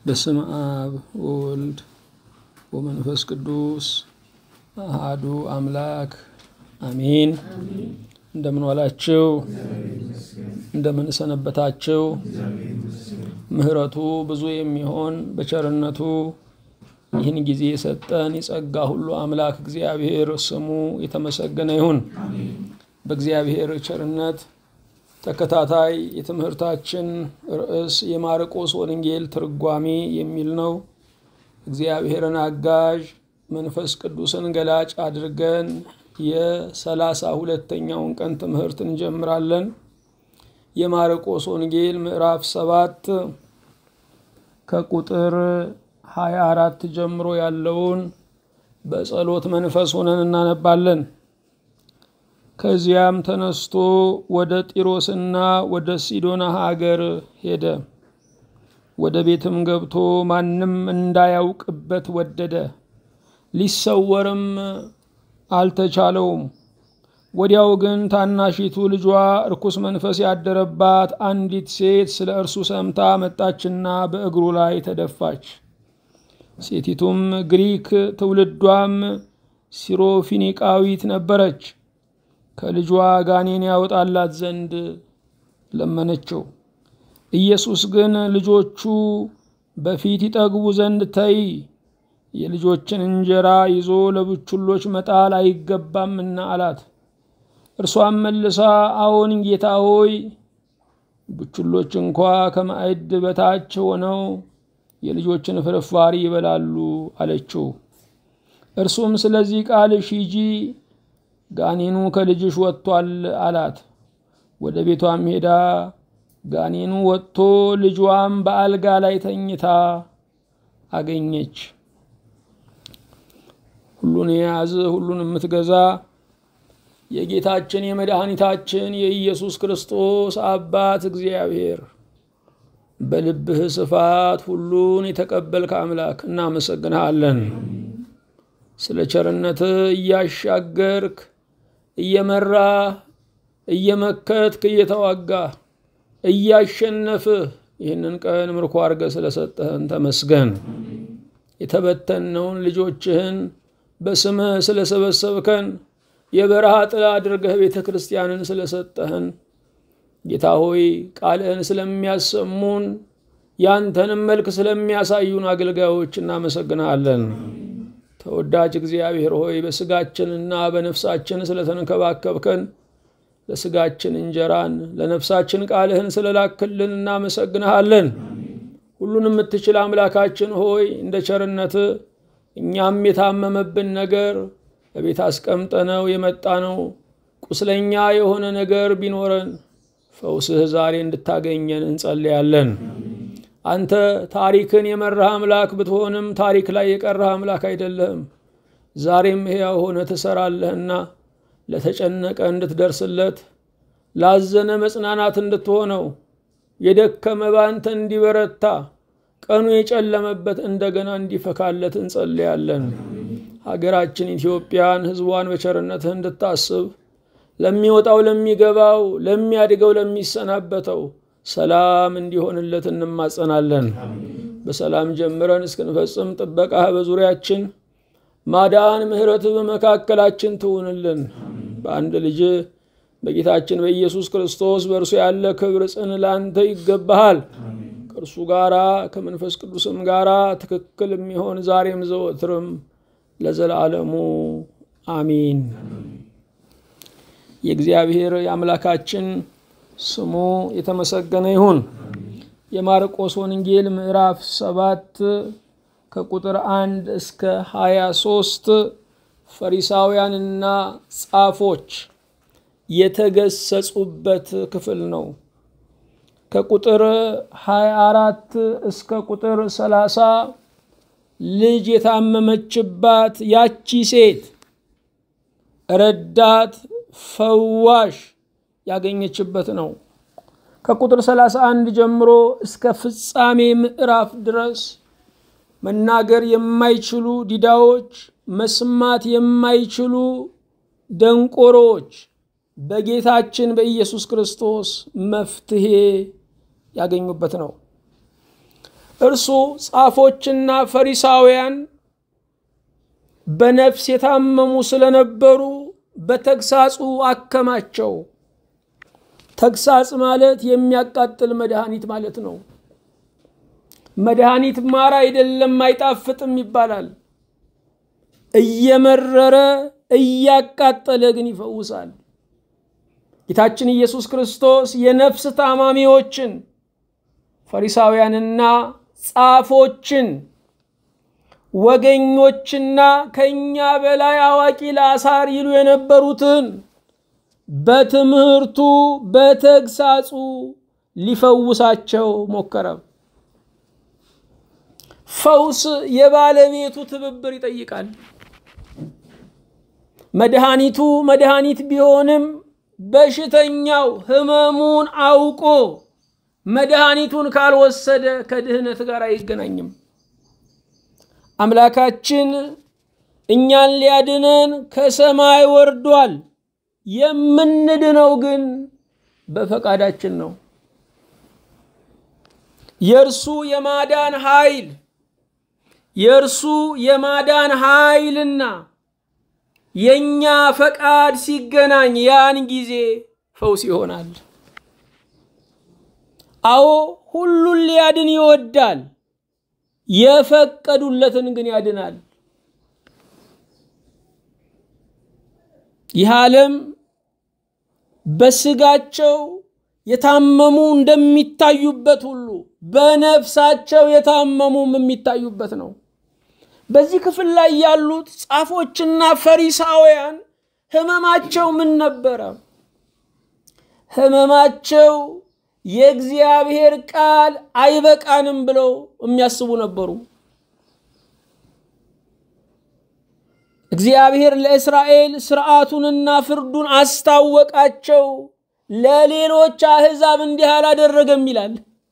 በስም አብ ወወልድ ወመንፈስ ቅዱስ አሃዱ አምላክ አሚን። እንደምን ዋላችሁ? እንደምን ሰነበታችሁ? ምሕረቱ ብዙ የሚሆን በቸርነቱ ይህን ጊዜ የሰጠን የጸጋ ሁሉ አምላክ እግዚአብሔር ስሙ የተመሰገነ ይሁን። በእግዚአብሔር ቸርነት ተከታታይ የትምህርታችን ርዕስ የማርቆስ ወንጌል ትርጓሜ የሚል ነው። እግዚአብሔርን አጋዥ መንፈስ ቅዱስን ገላጭ አድርገን የሰላሳ ሁለተኛውን ቀን ትምህርት እንጀምራለን። የማርቆስ ወንጌል ምዕራፍ ሰባት ከቁጥር ሀያ አራት ጀምሮ ያለውን በጸሎት መንፈስ ሆነን እናነባለን። ከዚያም ተነስቶ ወደ ጢሮስና ወደ ሲዶና ሀገር ሄደ። ወደ ቤትም ገብቶ ማንም እንዳያውቅበት ወደደ፣ ሊሰወርም አልተቻለውም። ወዲያው ግን ታናሺቱ ልጇ እርኩስ መንፈስ ያደረባት አንዲት ሴት ስለ እርሱ ሰምታ መጣችና በእግሩ ላይ ተደፋች። ሴቲቱም ግሪክ ትውልዷም ሲሮፊኒቃዊት ነበረች። ከልጇ ጋኔን ያወጣላት ዘንድ ለመነችው። ኢየሱስ ግን ልጆቹ በፊት ይጠግቡ ዘንድ ተይ፣ የልጆችን እንጀራ ይዞ ለቡችሎች መጣል አይገባምና አላት። እርሷም መልሳ አዎን ጌታ ሆይ፣ ቡችሎች እንኳ ከማዕድ በታች ሆነው የልጆችን ፍርፋሪ ይበላሉ አለችው። እርሱም ስለዚህ ቃልሽ ሂጂ ጋኔኑ ከልጅሽ ወጥቷል አላት። ወደ ቤቷም ሄዳ ጋኔኑ ወጥቶ ልጇም በአልጋ ላይ ተኝታ አገኘች። ሁሉን የያዝ ሁሉን የምትገዛ የጌታችን የመድኃኒታችን የኢየሱስ ክርስቶስ አባት እግዚአብሔር በልብህ ስፋት ሁሉን የተቀበልክ አምላክ እናመሰግንሃለን። ስለ ቸርነትህ እያሻገርክ እየመራህ እየመከትክ እየተዋጋህ እያሸነፍህ ይህንን ቀን ምርኮ አድርገህ ስለሰጠህን ተመስገን። የተበተነውን ልጆችህን በስምህ ስለሰበሰብከን የበረሃ ጥላ አድርገህ ቤተ ክርስቲያንን ስለሰጠህን ጌታ ሆይ ቃልህን ስለሚያሰሙን ያንተንም መልክ ስለሚያሳዩን አገልጋዮች እናመሰግንሃለን። ተወዳጅ እግዚአብሔር ሆይ በስጋችንና በነፍሳችን ስለተንከባከብከን ለስጋችን እንጀራን ለነፍሳችን ቃልህን ስለላክልን እናመሰግንሃለን። ሁሉን የምትችል አምላካችን ሆይ እንደ ቸርነት እኛም የታመመብን ነገር በቤት አስቀምጠነው የመጣ ነው ቁስለኛ የሆነ ነገር ቢኖረን ፈውስህ ዛሬ እንድታገኘን እንጸልያለን። አንተ ታሪክን የመራህ አምላክ ብትሆንም ታሪክ ላይ የቀረህ አምላክ አይደለህም። ዛሬም ሕያው ሆነ ትሰራለህና ለተጨነቀ እንድትደርስለት፣ ላዘነ መጽናናት እንድትሆነው፣ የደከመ ባንተ እንዲበረታ፣ ቀኑ የጨለመበት እንደገና እንዲፈካለት እንጸልያለን። ሀገራችን ኢትዮጵያን ሕዝቧን በቸርነትህ እንድታስብ ለሚወጣው፣ ለሚገባው፣ ለሚያድገው፣ ለሚሰናበተው ሰላም እንዲሆንለት እንማጸናለን። በሰላም ጀምረን እስክንፈጽም ጥበቃህ በዙሪያችን ማዳን፣ ምሕረትህ በመካከላችን ትሁንልን። በአንድ ልጅ በጌታችን በኢየሱስ ክርስቶስ በእርሱ ያለ ክብር ጽን ላንተ ይገባሃል። ከእርሱ ጋራ ከመንፈስ ቅዱስም ጋራ ትክክል የሚሆን ዛሬም ዘወትርም ለዘላለሙ አሚን። የእግዚአብሔር የአምላካችን ስሙ የተመሰገነ ይሁን። የማርቆስ ወንጌል ምዕራፍ ሰባት ከቁጥር አንድ እስከ ሀያ ሶስት ፈሪሳውያንና ጻፎች የተገሰጹበት ክፍል ነው። ከቁጥር ሀያ አራት እስከ ቁጥር ሰላሳ ልጅ የታመመችባት ያቺ ሴት ረዳት ፈዋሽ ያገኘችበት ነው። ከቁጥር 31 ጀምሮ እስከ ፍጻሜ ምዕራፍ ድረስ መናገር የማይችሉ ዲዳዎች፣ መስማት የማይችሉ ደንቆሮዎች በጌታችን በኢየሱስ ክርስቶስ መፍትሄ ያገኙበት ነው። እርሱ ጻፎችና ፈሪሳውያን በነፍስ የታመሙ ስለነበሩ በተግሳጹ አከማቸው። ተግሳጽ ማለት የሚያቃጥል መድኃኒት ማለት ነው። መድኃኒት ማር አይደለም አይጣፍጥም ይባላል። እየመረረ እያቃጠለ ግን ይፈውሳል። ጌታችን ኢየሱስ ክርስቶስ የነፍስ ታማሚዎችን ፈሪሳውያንና ጻፎችን ወገኞችና ከኛ በላይ አዋቂ ለአሳር ይሉ የነበሩትን በትምህርቱ በተግሳጹ ሊፈውሳቸው ሞከረ። ፈውስ የባለቤቱ ትብብር ይጠይቃል። መድኃኒቱ መድኃኒት ቢሆንም በሽተኛው ህመሙን አውቆ መድኃኒቱን ካልወሰደ ከድህነት ጋር አይገናኝም። አምላካችን እኛን ሊያድነን ከሰማይ ወርዷል። የምንድነው ግን በፈቃዳችን ነው። የእርሱ የማዳን ኃይል የእርሱ የማዳን ኃይልና የእኛ ፈቃድ ሲገናኝ ያን ጊዜ ፈውስ ይሆናል። አዎ ሁሉን ሊያድን ይወዳል። የፈቀዱለትን ግን ያድናል። ይህ ዓለም በስጋቸው የታመሙ እንደሚታዩበት ሁሉ በነፍሳቸው የታመሙም የሚታዩበት ነው። በዚህ ክፍል ላይ ያሉት ጻፎችና ፈሪሳውያን ህመማቸው ምን ነበረ? ህመማቸው የእግዚአብሔር ቃል አይበቃንም ብለው የሚያስቡ ነበሩ። እግዚአብሔር ለእስራኤል ስርዓቱንና ፍርዱን አስታወቃቸው፣ ለሌሎች አሕዛብ እንዲህ አላደረገም ይላል።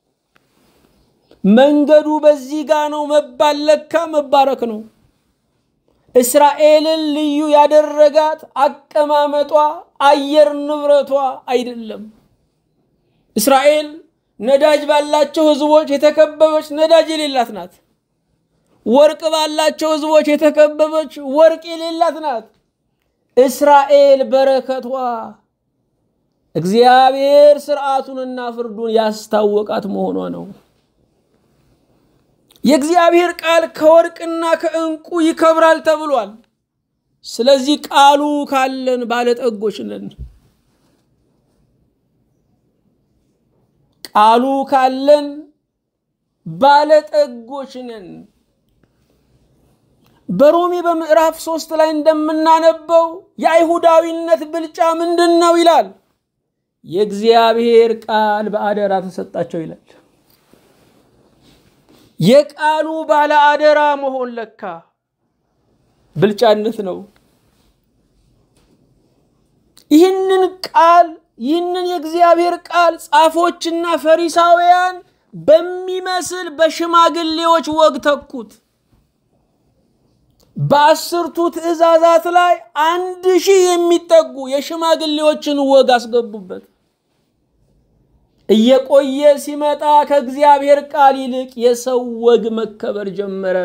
መንገዱ በዚህ ጋ ነው መባል ለካ መባረክ ነው። እስራኤልን ልዩ ያደረጋት አቀማመጧ፣ አየር ንብረቷ አይደለም። እስራኤል ነዳጅ ባላቸው ህዝቦች የተከበበች ነዳጅ የሌላት ናት። ወርቅ ባላቸው ህዝቦች የተከበበች ወርቅ የሌላት ናት። እስራኤል በረከቷ እግዚአብሔር ስርዓቱንና ፍርዱን ያስታወቃት መሆኗ ነው። የእግዚአብሔር ቃል ከወርቅና ከዕንቁ ይከብራል ተብሏል። ስለዚህ ቃሉ ካለን ባለጠጎች ነን። ቃሉ ካለን ባለጠጎች ነን። በሮሜ በምዕራፍ ሶስት ላይ እንደምናነበው የአይሁዳዊነት ብልጫ ምንድን ነው ይላል። የእግዚአብሔር ቃል በአደራ ተሰጣቸው ይላል። የቃሉ ባለ አደራ መሆን ለካ ብልጫነት ነው። ይህንን ቃል ይህንን የእግዚአብሔር ቃል ጻፎችና ፈሪሳውያን በሚመስል በሽማግሌዎች ወግ ተኩት። በአስርቱ ትእዛዛት ላይ አንድ ሺህ የሚጠጉ የሽማግሌዎችን ወግ አስገቡበት። እየቆየ ሲመጣ ከእግዚአብሔር ቃል ይልቅ የሰው ወግ መከበር ጀመረ።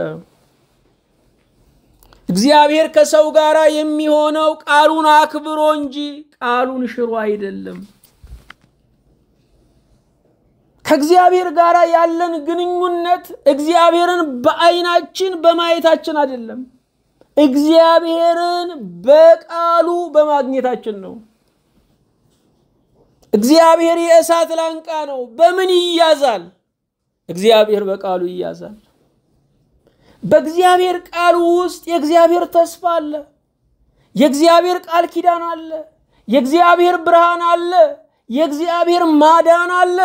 እግዚአብሔር ከሰው ጋር የሚሆነው ቃሉን አክብሮ እንጂ ቃሉን ሽሮ አይደለም። ከእግዚአብሔር ጋር ያለን ግንኙነት እግዚአብሔርን በዓይናችን በማየታችን አይደለም፣ እግዚአብሔርን በቃሉ በማግኘታችን ነው። እግዚአብሔር የእሳት ላንቃ ነው። በምን ይያዛል? እግዚአብሔር በቃሉ ይያዛል። በእግዚአብሔር ቃል ውስጥ የእግዚአብሔር ተስፋ አለ። የእግዚአብሔር ቃል ኪዳን አለ። የእግዚአብሔር ብርሃን አለ። የእግዚአብሔር ማዳን አለ።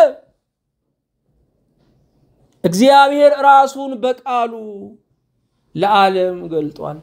እግዚአብሔር ራሱን በቃሉ ለዓለም ገልጧል።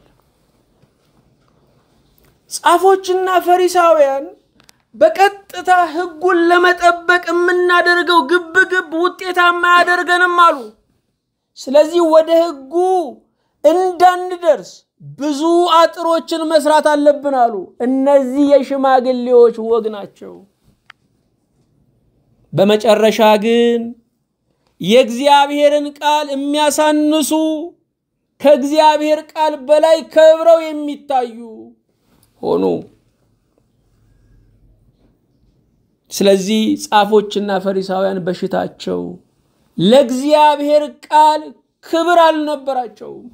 ጻፎችና ፈሪሳውያን በቀጥታ ሕጉን ለመጠበቅ የምናደርገው ግብግብ ውጤታማ አያደርገንም አሉ። ስለዚህ ወደ ሕጉ እንዳንደርስ ብዙ አጥሮችን መስራት አለብን አሉ። እነዚህ የሽማግሌዎች ወግ ናቸው። በመጨረሻ ግን የእግዚአብሔርን ቃል የሚያሳንሱ ከእግዚአብሔር ቃል በላይ ከብረው የሚታዩ ሆኑ። ስለዚህ ጻፎችና ፈሪሳውያን በሽታቸው ለእግዚአብሔር ቃል ክብር አልነበራቸውም።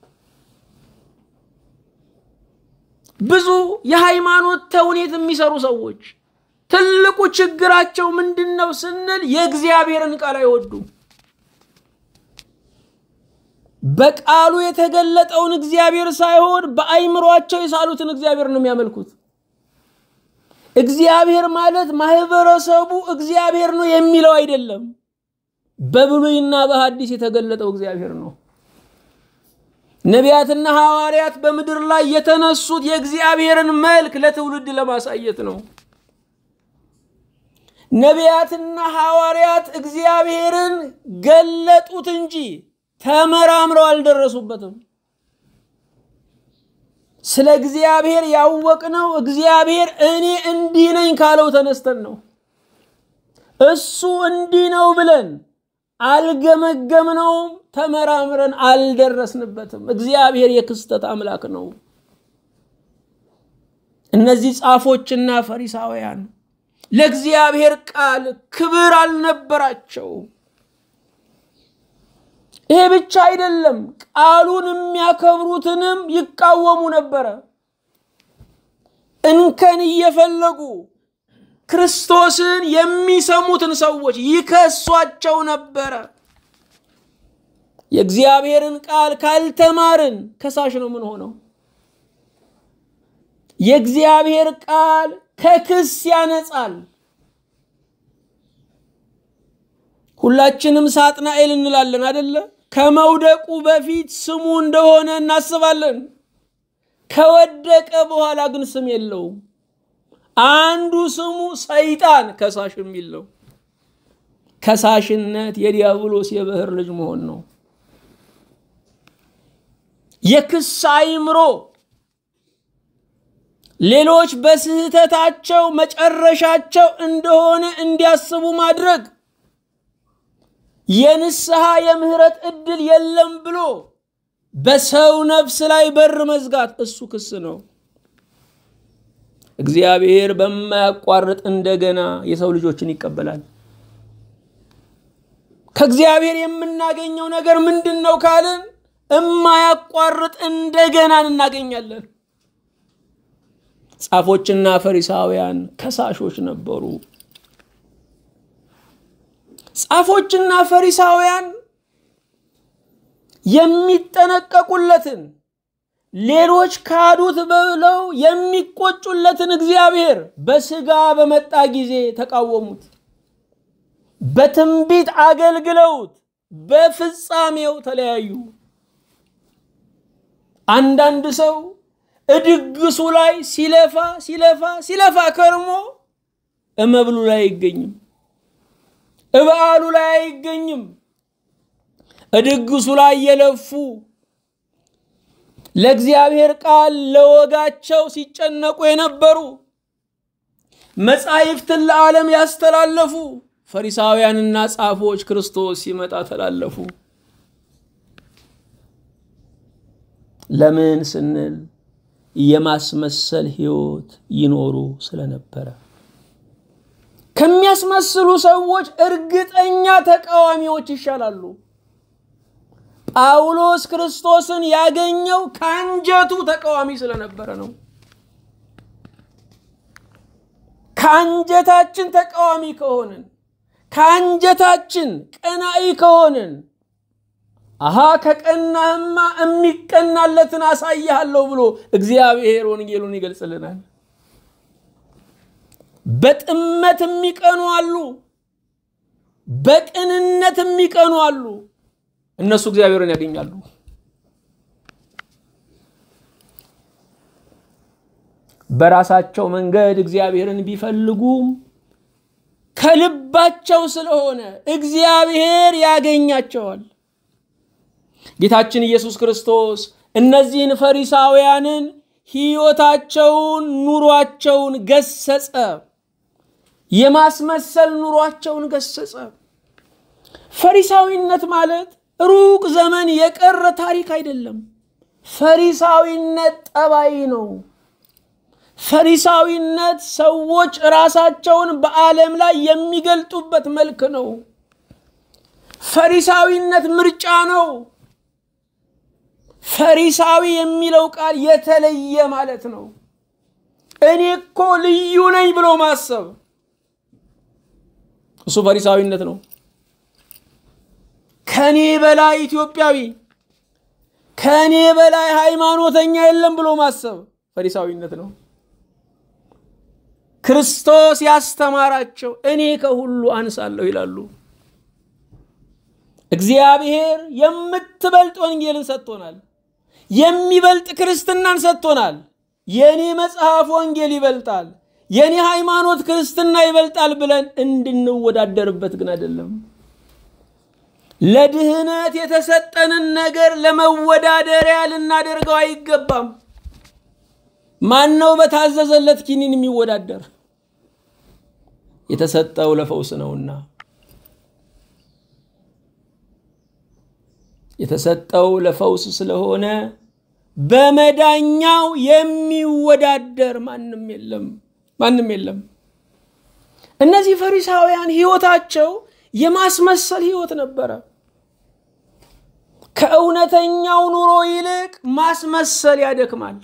ብዙ የሃይማኖት ተውኔት የሚሰሩ ሰዎች ትልቁ ችግራቸው ምንድን ነው ስንል የእግዚአብሔርን ቃል አይወዱም። በቃሉ የተገለጠውን እግዚአብሔር ሳይሆን በአይምሯቸው የሳሉትን እግዚአብሔር ነው የሚያመልኩት። እግዚአብሔር ማለት ማህበረሰቡ እግዚአብሔር ነው የሚለው አይደለም። በብሉይና በሐዲስ የተገለጠው እግዚአብሔር ነው። ነቢያትና ሐዋርያት በምድር ላይ የተነሱት የእግዚአብሔርን መልክ ለትውልድ ለማሳየት ነው። ነቢያትና ሐዋርያት እግዚአብሔርን ገለጡት እንጂ ተመራምረው አልደረሱበትም። ስለ እግዚአብሔር ያወቅነው እግዚአብሔር እኔ እንዲህ ነኝ ካለው ተነስተን ነው። እሱ እንዲህ ነው ብለን አልገመገምነውም፣ ተመራምረን አልደረስንበትም። እግዚአብሔር የክስተት አምላክ ነው። እነዚህ ጻፎችና ፈሪሳውያን ለእግዚአብሔር ቃል ክብር አልነበራቸው። ይሄ ብቻ አይደለም፣ ቃሉን የሚያከብሩትንም ይቃወሙ ነበረ። እንከን እየፈለጉ ክርስቶስን የሚሰሙትን ሰዎች ይከሷቸው ነበረ። የእግዚአብሔርን ቃል ካልተማርን ከሳሽ ነው ምን ሆነው? የእግዚአብሔር ቃል ከክስ ያነጻል። ሁላችንም ሳጥናኤል እንላለን አደለ? ከመውደቁ በፊት ስሙ እንደሆነ እናስባለን። ከወደቀ በኋላ ግን ስም የለውም። አንዱ ስሙ ሰይጣን ከሳሽ የሚል ነው። ከሳሽነት የዲያብሎስ የባህር ልጅ መሆን ነው። የክስ አእምሮ ሌሎች በስህተታቸው መጨረሻቸው እንደሆነ እንዲያስቡ ማድረግ የንስሐ የምህረት እድል የለም ብሎ በሰው ነፍስ ላይ በር መዝጋት እሱ ክስ ነው። እግዚአብሔር በማያቋርጥ እንደገና የሰው ልጆችን ይቀበላል። ከእግዚአብሔር የምናገኘው ነገር ምንድን ነው ካልን እማያቋርጥ እንደገናን እናገኛለን። ጻፎችና ፈሪሳውያን ከሳሾች ነበሩ። ጻፎችና ፈሪሳውያን የሚጠነቀቁለትን ሌሎች ካዱት ብለው የሚቆጩለትን እግዚአብሔር በስጋ በመጣ ጊዜ ተቃወሙት። በትንቢት አገልግለውት በፍጻሜው ተለያዩ። አንዳንድ ሰው እድግሱ ላይ ሲለፋ ሲለፋ ሲለፋ ከርሞ እመብሉ ላይ አይገኝም፣ እበዓሉ ላይ አይገኝም። እድግሱ ላይ የለፉ ለእግዚአብሔር ቃል ለወጋቸው ሲጨነቁ የነበሩ መጻሕፍትን ለዓለም ያስተላለፉ ፈሪሳውያንና ጻፎች ክርስቶስ ሲመጣ ተላለፉ። ለምን ስንል የማስመሰል ሕይወት ይኖሩ ስለነበረ። ከሚያስመስሉ ሰዎች እርግጠኛ ተቃዋሚዎች ይሻላሉ። ጳውሎስ ክርስቶስን ያገኘው ከአንጀቱ ተቃዋሚ ስለነበረ ነው። ከአንጀታችን ተቃዋሚ ከሆንን፣ ከአንጀታችን ቀናኢ ከሆንን አሃ ከቀናህማ የሚቀናለትን አሳይሃለሁ ብሎ እግዚአብሔር ወንጌሉን ይገልጽልናል። በጥመት የሚቀኑ አሉ፣ በቅንነት የሚቀኑ አሉ። እነሱ እግዚአብሔርን ያገኛሉ። በራሳቸው መንገድ እግዚአብሔርን ቢፈልጉም ከልባቸው ስለሆነ እግዚአብሔር ያገኛቸዋል። ጌታችን ኢየሱስ ክርስቶስ እነዚህን ፈሪሳውያንን ሕይወታቸውን፣ ኑሯቸውን ገሰጸ። የማስመሰል ኑሯቸውን ገሰጸ። ፈሪሳዊነት ማለት ሩቅ ዘመን የቀረ ታሪክ አይደለም። ፈሪሳዊነት ጠባይ ነው። ፈሪሳዊነት ሰዎች ራሳቸውን በዓለም ላይ የሚገልጡበት መልክ ነው። ፈሪሳዊነት ምርጫ ነው። ፈሪሳዊ የሚለው ቃል የተለየ ማለት ነው። እኔ እኮ ልዩ ነኝ ብሎ ማሰብ እሱ ፈሪሳዊነት ነው። ከኔ በላይ ኢትዮጵያዊ፣ ከኔ በላይ ሃይማኖተኛ የለም ብሎ ማሰብ ፈሪሳዊነት ነው። ክርስቶስ ያስተማራቸው እኔ ከሁሉ አንሳለሁ ይላሉ። እግዚአብሔር የምትበልጥ ወንጌልን ሰጥቶናል። የሚበልጥ ክርስትናን ሰጥቶናል። የኔ መጽሐፍ ወንጌል ይበልጣል፣ የኔ ሃይማኖት ክርስትና ይበልጣል ብለን እንድንወዳደርበት ግን አይደለም። ለድህነት የተሰጠንን ነገር ለመወዳደሪያ ልናደርገው አይገባም። ማን ነው በታዘዘለት ኪኒን የሚወዳደር? የተሰጠው ለፈውስ ነውና የተሰጠው ለፈውስ ስለሆነ በመዳኛው የሚወዳደር ማንም የለም፣ ማንም የለም። እነዚህ ፈሪሳውያን ህይወታቸው የማስመሰል ህይወት ነበረ። ከእውነተኛው ኑሮ ይልቅ ማስመሰል ያደክማል።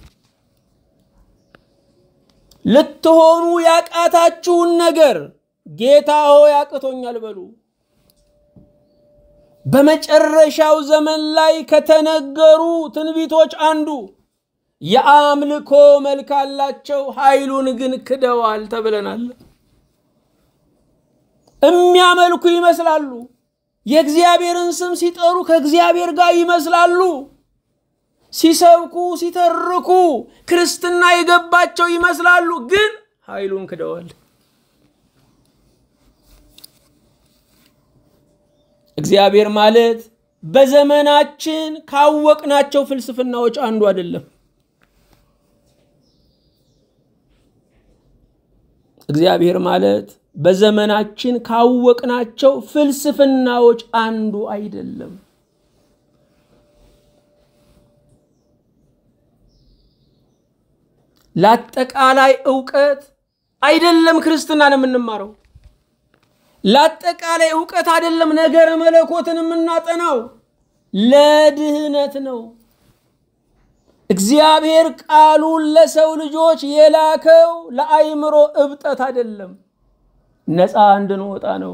ልትሆኑ ያቃታችሁን ነገር ጌታ ሆይ አቅቶኛል በሉ። በመጨረሻው ዘመን ላይ ከተነገሩ ትንቢቶች አንዱ የአምልኮ መልክ አላቸው፣ ኃይሉን ግን ክደዋል ተብለናል። የሚያመልኩ ይመስላሉ። የእግዚአብሔርን ስም ሲጠሩ ከእግዚአብሔር ጋር ይመስላሉ። ሲሰብኩ ሲተርኩ ክርስትና የገባቸው ይመስላሉ፣ ግን ኃይሉን ክደዋል። እግዚአብሔር ማለት በዘመናችን ካወቅናቸው ፍልስፍናዎች አንዱ አይደለም። እግዚአብሔር ማለት በዘመናችን ካወቅናቸው ፍልስፍናዎች አንዱ አይደለም። ለአጠቃላይ እውቀት አይደለም ክርስትናን የምንማረው። ለአጠቃላይ እውቀት አይደለም ነገረ መለኮትን የምናጠናው፣ ለድህነት ነው። እግዚአብሔር ቃሉን ለሰው ልጆች የላከው ለአይምሮ እብጠት አይደለም፣ ነፃ እንድንወጣ ነው።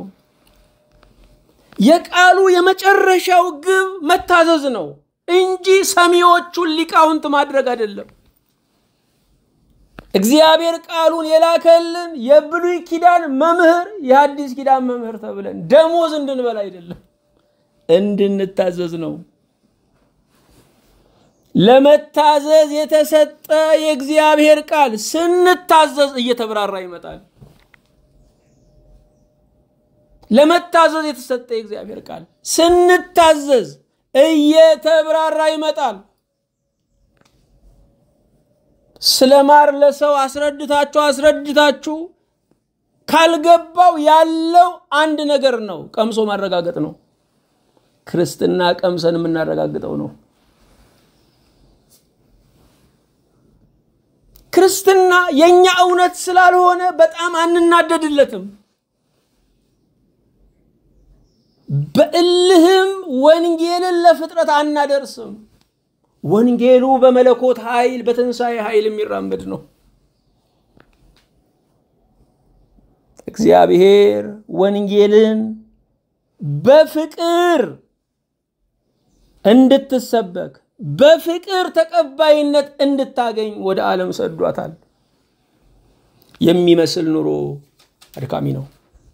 የቃሉ የመጨረሻው ግብ መታዘዝ ነው እንጂ ሰሚዎቹን ሊቃውንት ማድረግ አይደለም። እግዚአብሔር ቃሉን የላከልን የብሉይ ኪዳን መምህር የሐዲስ ኪዳን መምህር ተብለን ደሞዝ እንድንበላ አይደለም፣ እንድንታዘዝ ነው። ለመታዘዝ የተሰጠ የእግዚአብሔር ቃል ስንታዘዝ እየተብራራ ይመጣል። ለመታዘዝ የተሰጠ የእግዚአብሔር ቃል ስንታዘዝ እየተብራራ ይመጣል። ስለ ማር ለሰው አስረድታችሁ አስረድታችሁ ካልገባው ያለው አንድ ነገር ነው፣ ቀምሶ ማረጋገጥ ነው። ክርስትና ቀምሰን የምናረጋግጠው ነው። ክርስትና የእኛ እውነት ስላልሆነ በጣም አንናደድለትም። በእልህም ወንጌልን ለፍጥረት አናደርስም። ወንጌሉ በመለኮት ኃይል በትንሣኤ ኃይል የሚራመድ ነው። እግዚአብሔር ወንጌልን በፍቅር እንድትሰበክ በፍቅር ተቀባይነት እንድታገኝ ወደ ዓለም ሰዷታል። የሚመስል ኑሮ አድካሚ ነው።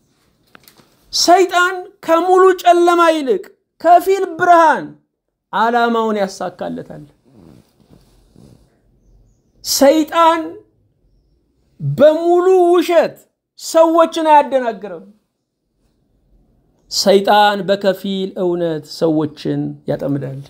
ሰይጣን ከሙሉ ጨለማ ይልቅ ከፊል ብርሃን ዓላማውን ያሳካለታል። ሰይጣን በሙሉ ውሸት ሰዎችን አያደናግርም። ሰይጣን በከፊል እውነት ሰዎችን ያጠምዳል።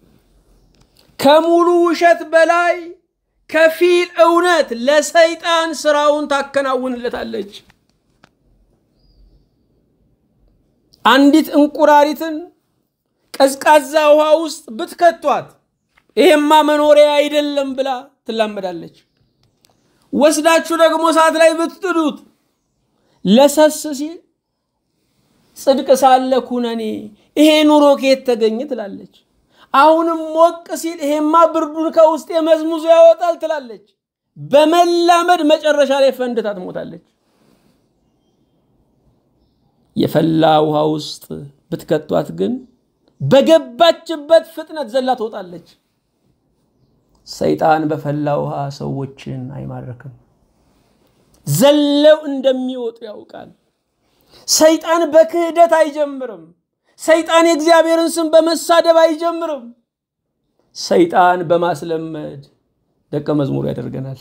ከሙሉ ውሸት በላይ ከፊል እውነት ለሰይጣን ስራውን ታከናውንለታለች። አንዲት እንቁራሪትን ቀዝቃዛ ውሃ ውስጥ ብትከቷት ይሄማ መኖሪያ አይደለም ብላ ትላመዳለች። ወስዳችሁ ደግሞ እሳት ላይ ብትጥዱት ለሰስ ሲል ጽድቅ ሳለ ኩነኔ ይሄ ኑሮ ከየት ተገኘ ትላለች። አሁንም ሞቅ ሲል ይሄማ ብርዱን ከውስጥ የመዝሙዙ ያወጣል ትላለች። በመላመድ መጨረሻ ላይ ፈንድታ ትሞታለች። የፈላ ውሃ ውስጥ ብትከቷት ግን በገባችበት ፍጥነት ዘላ ትወጣለች። ሰይጣን በፈላ ውሃ ሰዎችን አይማርክም። ዘለው እንደሚወጡ ያውቃል። ሰይጣን በክህደት አይጀምርም። ሰይጣን የእግዚአብሔርን ስም በመሳደብ አይጀምርም። ሰይጣን በማስለመድ ደቀ መዝሙሩ ያደርገናል።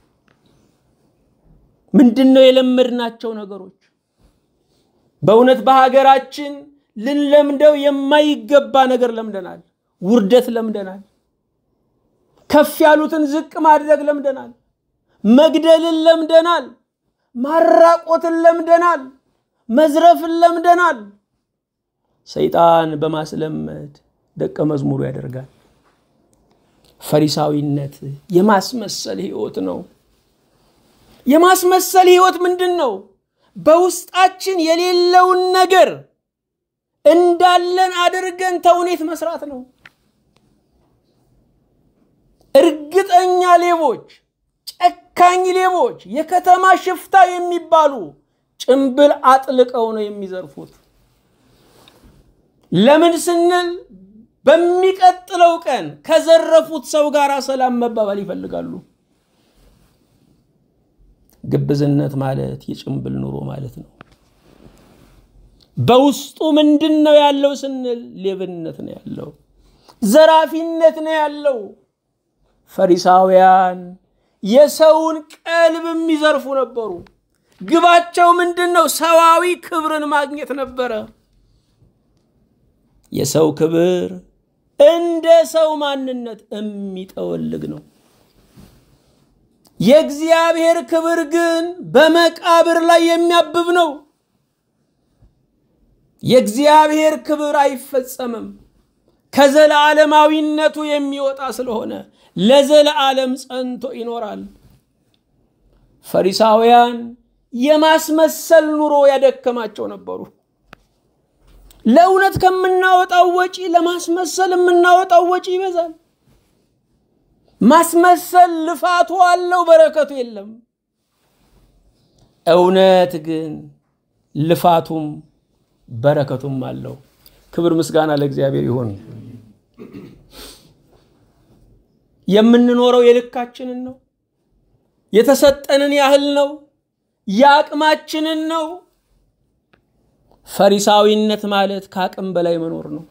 ምንድን ነው የለመድናቸው ነገሮች? በእውነት በሀገራችን ልንለምደው የማይገባ ነገር ለምደናል። ውርደት ለምደናል። ከፍ ያሉትን ዝቅ ማድረግ ለምደናል። መግደልን ለምደናል። ማራቆትን ለምደናል። መዝረፍን ለምደናል። ሰይጣን በማስለመድ ደቀ መዝሙሩ ያደርጋል። ፈሪሳዊነት የማስመሰል ህይወት ነው። የማስመሰል ህይወት ምንድን ነው? በውስጣችን የሌለውን ነገር እንዳለን አድርገን ተውኔት መስራት ነው። እርግጠኛ ሌቦች፣ ጨካኝ ሌቦች፣ የከተማ ሽፍታ የሚባሉ ጭንብል አጥልቀው ነው የሚዘርፉት። ለምን ስንል በሚቀጥለው ቀን ከዘረፉት ሰው ጋር ሰላም መባባል ይፈልጋሉ። ግብዝነት ማለት የጭንብል ኑሮ ማለት ነው። በውስጡ ምንድን ነው ያለው ስንል ሌብነት ነው ያለው፣ ዘራፊነት ነው ያለው። ፈሪሳውያን የሰውን ቀልብ የሚዘርፉ ነበሩ። ግባቸው ምንድን ነው? ሰዋዊ ክብርን ማግኘት ነበረ። የሰው ክብር እንደ ሰው ማንነት የሚጠወልግ ነው። የእግዚአብሔር ክብር ግን በመቃብር ላይ የሚያብብ ነው። የእግዚአብሔር ክብር አይፈጸምም። ከዘላለማዊነቱ የሚወጣ ስለሆነ ለዘለዓለም ጸንቶ ይኖራል። ፈሪሳውያን የማስመሰል ኑሮ ያደከማቸው ነበሩ። ለእውነት ከምናወጣው ወጪ ለማስመሰል የምናወጣው ወጪ ይበዛል። ማስመሰል ልፋቱ አለው፣ በረከቱ የለም። እውነት ግን ልፋቱም በረከቱም አለው። ክብር ምስጋና ለእግዚአብሔር ይሁን። የምንኖረው የልካችንን ነው፣ የተሰጠንን ያህል ነው፣ የአቅማችንን ነው። ፈሪሳዊነት ማለት ከአቅም በላይ መኖር ነው።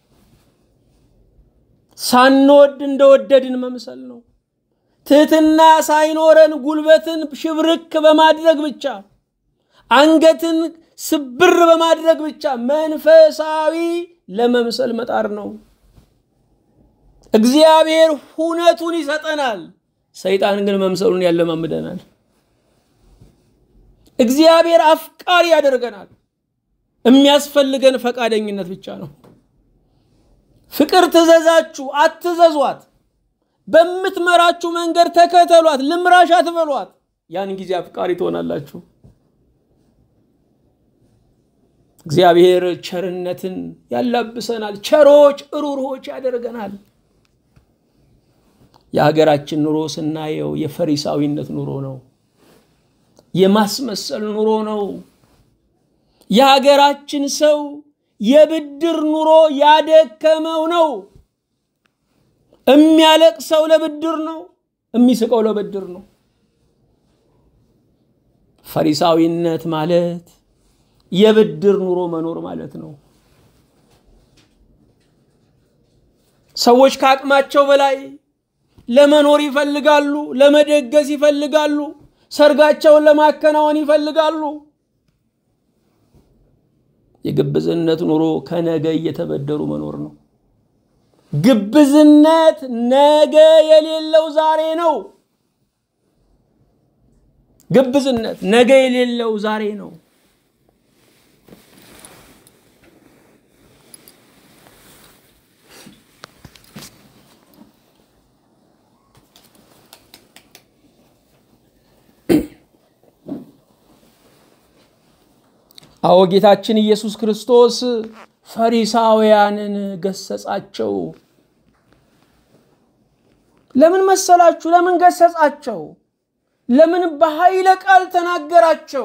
ሳንወድ እንደወደድን መምሰል ነው። ትህትና ሳይኖረን ጉልበትን ሽብርክ በማድረግ ብቻ አንገትን ስብር በማድረግ ብቻ መንፈሳዊ ለመምሰል መጣር ነው። እግዚአብሔር ሁነቱን ይሰጠናል፣ ሰይጣን ግን መምሰሉን ያለማምደናል። እግዚአብሔር አፍቃሪ ያደርገናል። የሚያስፈልገን ፈቃደኝነት ብቻ ነው። ፍቅር ትዘዛችሁ አትዘዟት፣ በምትመራችሁ መንገድ ተከተሏት፣ ልምራሽ አትበሏት። ያን ጊዜ አፍቃሪ ትሆናላችሁ። እግዚአብሔር ቸርነትን ያላብሰናል። ቸሮች እሩሮች ያደርገናል። የሀገራችን ኑሮ ስናየው የፈሪሳዊነት ኑሮ ነው። የማስመሰል ኑሮ ነው። የሀገራችን ሰው የብድር ኑሮ ያደከመው ነው። የሚያለቅሰው ለብድር ነው፣ የሚስቀው ለብድር ነው። ፈሪሳዊነት ማለት የብድር ኑሮ መኖር ማለት ነው። ሰዎች ከአቅማቸው በላይ ለመኖር ይፈልጋሉ፣ ለመደገስ ይፈልጋሉ፣ ሰርጋቸውን ለማከናወን ይፈልጋሉ። የግብዝነት ኑሮ ከነገ እየተበደሩ መኖር ነው። ግብዝነት ነገ የሌለው ዛሬ ነው። ግብዝነት ነገ የሌለው ዛሬ ነው። አዎ ጌታችን ኢየሱስ ክርስቶስ ፈሪሳውያንን ገሰጻቸው። ለምን መሰላችሁ? ለምን ገሰጻቸው? ለምን በኃይለ ቃል ተናገራቸው?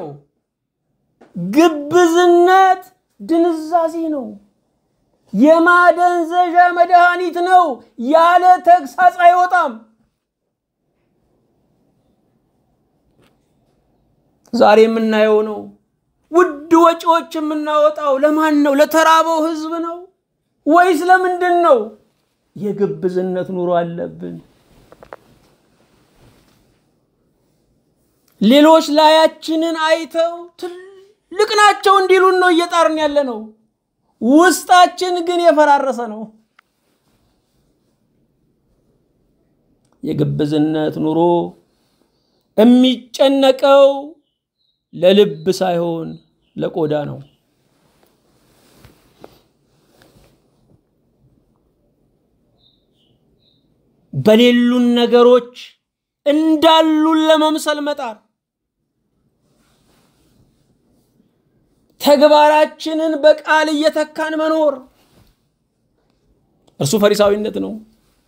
ግብዝነት ድንዛዜ ነው። የማደንዘዣ መድኃኒት ነው። ያለ ተግሳጽ አይወጣም። ዛሬ የምናየው ነው። ውድ ወጪዎች የምናወጣው ለማን ነው? ለተራበው ሕዝብ ነው ወይስ ለምንድን ነው? የግብዝነት ኑሮ አለብን። ሌሎች ላያችንን አይተው ትልቅ ናቸው እንዲሉን ነው እየጣርን ያለ ነው። ውስጣችን ግን የፈራረሰ ነው። የግብዝነት ኑሮ የሚጨነቀው ለልብ ሳይሆን ለቆዳ ነው። በሌሉን ነገሮች እንዳሉን ለመምሰል መጣር፣ ተግባራችንን በቃል እየተካን መኖር እርሱ ፈሪሳዊነት ነው።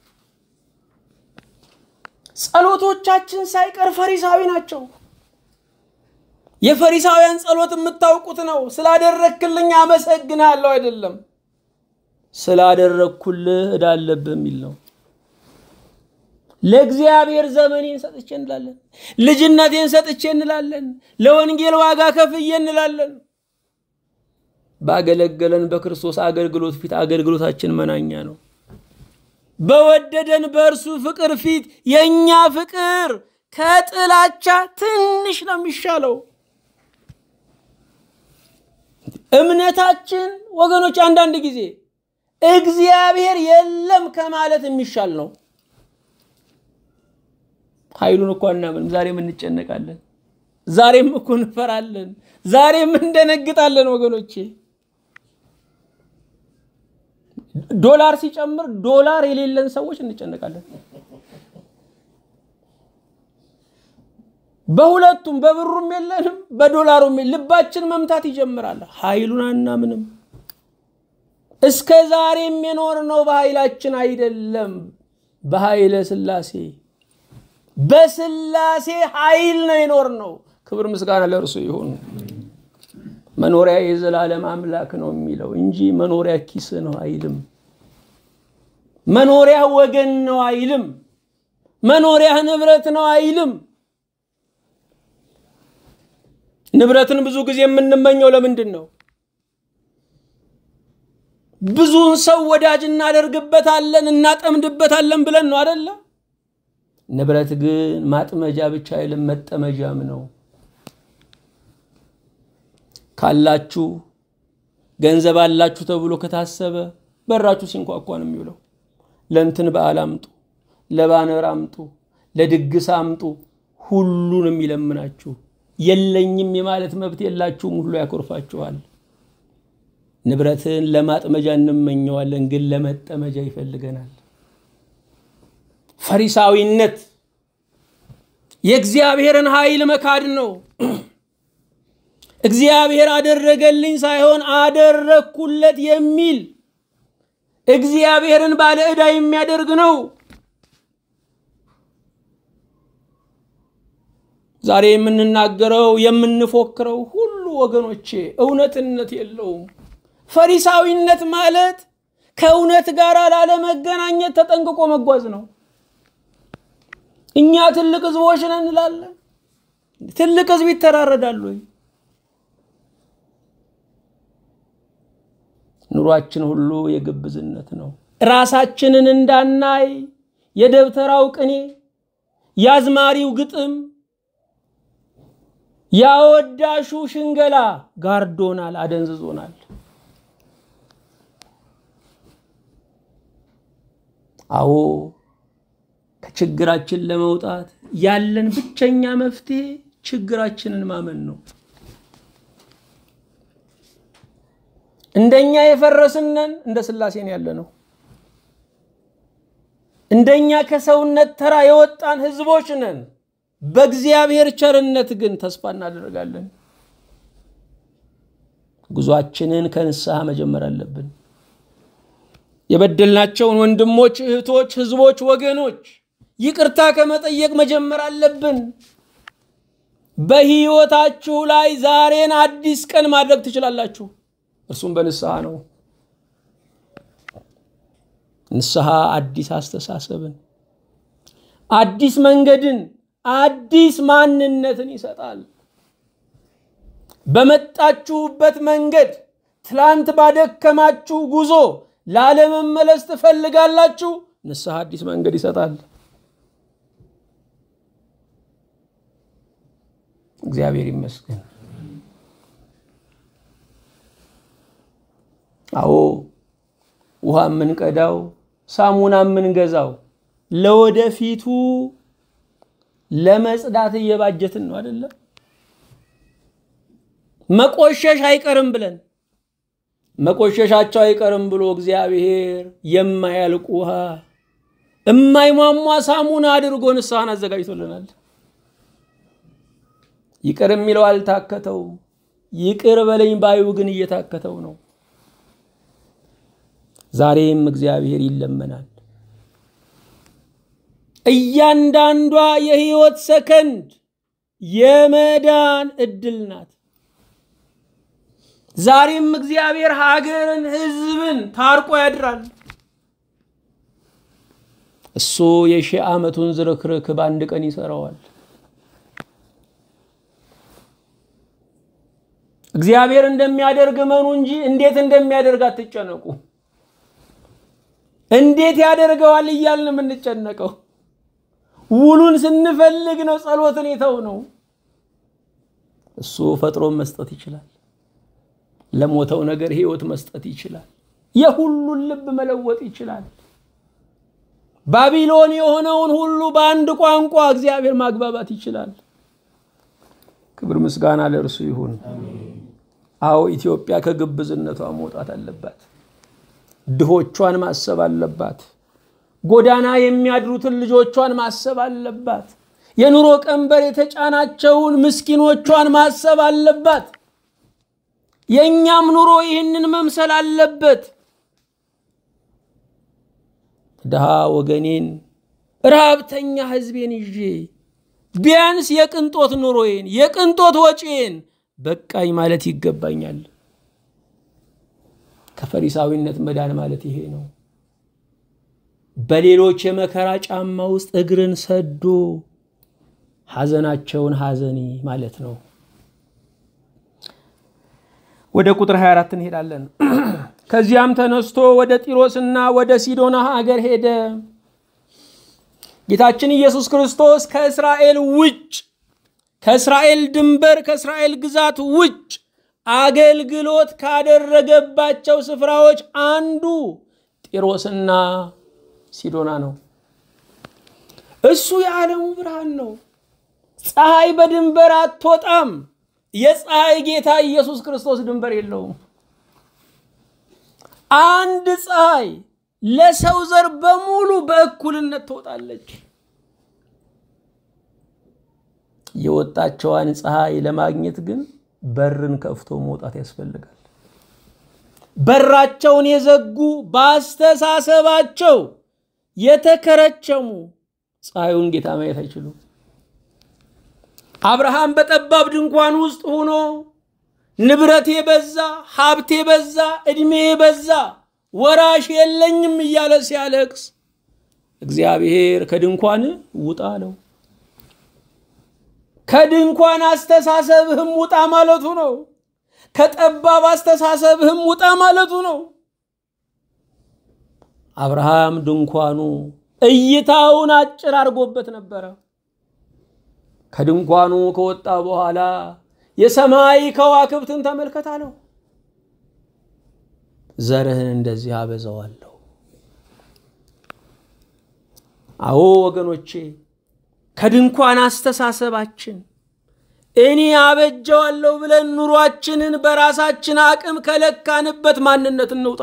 ጸሎቶቻችን ሳይቀር ፈሪሳዊ ናቸው። የፈሪሳውያን ጸሎት የምታውቁት ነው። ስላደረግክልኝ አመሰግናለሁ አይደለም፣ ስላደረግኩልህ ዕዳ አለብህ የሚል ነው። ለእግዚአብሔር ዘመኔን ሰጥቼ እንላለን። ልጅነቴን ሰጥቼ እንላለን። ለወንጌል ዋጋ ከፍዬ እንላለን። ባገለገለን በክርስቶስ አገልግሎት ፊት አገልግሎታችን መናኛ ነው። በወደደን በእርሱ ፍቅር ፊት የእኛ ፍቅር ከጥላቻ ትንሽ ነው የሚሻለው። እምነታችን ወገኖች አንዳንድ ጊዜ እግዚአብሔር የለም ከማለት የሚሻል ነው። ኃይሉን እኮ አናምንም። ዛሬም እንጨነቃለን። ዛሬም እኮ እንፈራለን። ዛሬም እንደነግጣለን ወገኖቼ። ዶላር ሲጨምር ዶላር የሌለን ሰዎች እንጨነቃለን። በሁለቱም በብሩም የለንም በዶላሩም ልባችን መምታት ይጀምራል። ኃይሉን አናምንም። እስከ ዛሬም የኖርነው በኃይላችን አይደለም፣ በኃይለ ሥላሴ በሥላሴ ኃይል ነው የኖርነው። ክብር ምስጋና ለእርሱ ይሁን። መኖሪያ የዘላለም አምላክ ነው የሚለው እንጂ መኖሪያ ኪስ ነው አይልም። መኖሪያ ወገን ነው አይልም። መኖሪያ ንብረት ነው አይልም። ንብረትን ብዙ ጊዜ የምንመኘው ለምንድን ነው? ብዙን ሰው ወዳጅ እናደርግበታለን፣ እናጠምድበታለን ብለን ነው አደለ? ንብረት ግን ማጥመጃ ብቻ አይልም፣ መጠመጃም ነው። ካላችሁ ገንዘብ አላችሁ ተብሎ ከታሰበ በራችሁ ሲንኳኳ ነው የሚውለው። ለእንትን በዓል አምጡ፣ ለባነር አምጡ፣ ለድግስ አምጡ፣ ሁሉንም ይለምናችሁ። የለኝም የማለት መብት የላችሁም፣ ሁሉ ያኮርፋችኋል። ንብረትን ለማጥመጃ እንመኘዋለን፣ ግን ለመጠመጃ ይፈልገናል። ፈሪሳዊነት የእግዚአብሔርን ኃይል መካድ ነው። እግዚአብሔር አደረገልኝ ሳይሆን አደረግኩለት የሚል እግዚአብሔርን ባለ ዕዳ የሚያደርግ ነው። ዛሬ የምንናገረው የምንፎክረው ሁሉ ወገኖቼ እውነትነት የለውም። ፈሪሳዊነት ማለት ከእውነት ጋር ላለመገናኘት ተጠንቅቆ መጓዝ ነው። እኛ ትልቅ ህዝቦች ነን እንላለን። ትልቅ ህዝብ ይተራረዳሉ ወይ? ኑሯችን ሁሉ የግብዝነት ነው። ራሳችንን እንዳናይ የደብተራው ቅኔ፣ የአዝማሪው ግጥም፣ ያወዳሹ ሽንገላ ጋርዶናል፣ አደንዝዞናል። አዎ ከችግራችን ለመውጣት ያለን ብቸኛ መፍትሄ ችግራችንን ማመን ነው። እንደኛ የፈረስነን እንደ ሥላሴን ያለ ነው። እንደኛ ከሰውነት ተራ የወጣን ህዝቦች ነን። በእግዚአብሔር ቸርነት ግን ተስፋ እናደርጋለን። ጉዟችንን ከንስሐ መጀመር አለብን። የበደልናቸውን ወንድሞች፣ እህቶች፣ ህዝቦች፣ ወገኖች ይቅርታ ከመጠየቅ መጀመር አለብን። በህይወታችሁ ላይ ዛሬን አዲስ ቀን ማድረግ ትችላላችሁ። እርሱም በንስሐ ነው። ንስሐ አዲስ አስተሳሰብን፣ አዲስ መንገድን፣ አዲስ ማንነትን ይሰጣል። በመጣችሁበት መንገድ ትላንት ባደከማችሁ ጉዞ ላለመመለስ ትፈልጋላችሁ። ንስሐ አዲስ መንገድ ይሰጣል። እግዚአብሔር ይመስገን። አዎ ውሃ የምንቀዳው ሳሙና የምንገዛው ለወደፊቱ ለመጽዳት እየባጀትን ነው አይደለም? መቆሸሽ አይቀርም ብለን መቆሸሻቸው አይቀርም ብሎ እግዚአብሔር የማያልቅ ውሃ የማይሟሟ ሳሙና አድርጎ ንስሐን አዘጋጅቶልናል። ይቅር የሚለው አልታከተው፣ ይቅር በለኝ ባዩ ግን እየታከተው ነው። ዛሬም እግዚአብሔር ይለመናል። እያንዳንዷ የህይወት ሰከንድ የመዳን እድል ናት። ዛሬም እግዚአብሔር ሀገርን፣ ህዝብን ታርቆ ያድራል። እሱ የሺህ ዓመቱን ዝርክርክ በአንድ ቀን ይሰራዋል። እግዚአብሔር እንደሚያደርግ እመኑ እንጂ እንዴት እንደሚያደርግ አትጨነቁ። እንዴት ያደርገዋል እያልን የምንጨነቀው ውሉን ስንፈልግ ነው። ጸሎትን የተው ነው። እሱ ፈጥሮን መስጠት ይችላል። ለሞተው ነገር ህይወት መስጠት ይችላል። የሁሉን ልብ መለወጥ ይችላል። ባቢሎን የሆነውን ሁሉ በአንድ ቋንቋ እግዚአብሔር ማግባባት ይችላል። ክብር ምስጋና ለእርሱ ይሁን። አዎ ኢትዮጵያ ከግብዝነቷ መውጣት አለባት። ድሆቿን ማሰብ አለባት። ጎዳና የሚያድሩትን ልጆቿን ማሰብ አለባት። የኑሮ ቀንበር የተጫናቸውን ምስኪኖቿን ማሰብ አለባት። የእኛም ኑሮ ይህንን መምሰል አለበት። ድሃ ወገኔን፣ ረሃብተኛ ህዝቤን ይዤ ቢያንስ የቅንጦት ኑሮዬን የቅንጦት ወጪዬን በቃኝ ማለት ይገባኛል። ከፈሪሳዊነት መዳን ማለት ይሄ ነው። በሌሎች የመከራ ጫማ ውስጥ እግርን ሰዶ ሐዘናቸውን ሐዘኔ ማለት ነው። ወደ ቁጥር 24 እንሄዳለን። ከዚያም ተነስቶ ወደ ጢሮስና ወደ ሲዶና ሀገር ሄደ። ጌታችን ኢየሱስ ክርስቶስ ከእስራኤል ውጭ ከእስራኤል ድንበር ከእስራኤል ግዛት ውጭ አገልግሎት ካደረገባቸው ስፍራዎች አንዱ ጢሮስና ሲዶና ነው። እሱ የዓለሙ ብርሃን ነው። ፀሐይ በድንበር አትወጣም። የፀሐይ ጌታ ኢየሱስ ክርስቶስ ድንበር የለውም። አንድ ፀሐይ ለሰው ዘር በሙሉ በእኩልነት ትወጣለች። የወጣቸዋን ፀሐይ ለማግኘት ግን በርን ከፍቶ መውጣት ያስፈልጋል። በራቸውን የዘጉ በአስተሳሰባቸው የተከረቸሙ ፀሐዩን ጌታ ማየት አይችሉም። አብርሃም በጠባብ ድንኳን ውስጥ ሆኖ ንብረቴ በዛ፣ ሀብቴ በዛ፣ ዕድሜ በዛ፣ ወራሽ የለኝም እያለ ሲያለቅስ እግዚአብሔር ከድንኳን ውጣ አለው። ከድንኳን አስተሳሰብህም ውጣ ማለቱ ነው። ከጠባብ አስተሳሰብህም ውጣ ማለቱ ነው። አብርሃም ድንኳኑ እይታውን አጭር አድርጎበት ነበረ። ከድንኳኑ ከወጣ በኋላ የሰማይ ከዋክብትን ተመልከት አለው። ዘርህን እንደዚህ አበዛዋለሁ። አዎ ወገኖቼ ከድንኳን አስተሳሰባችን እኔ አበጀዋለሁ ብለን ኑሯችንን በራሳችን አቅም ከለካንበት ማንነት እንውጣ።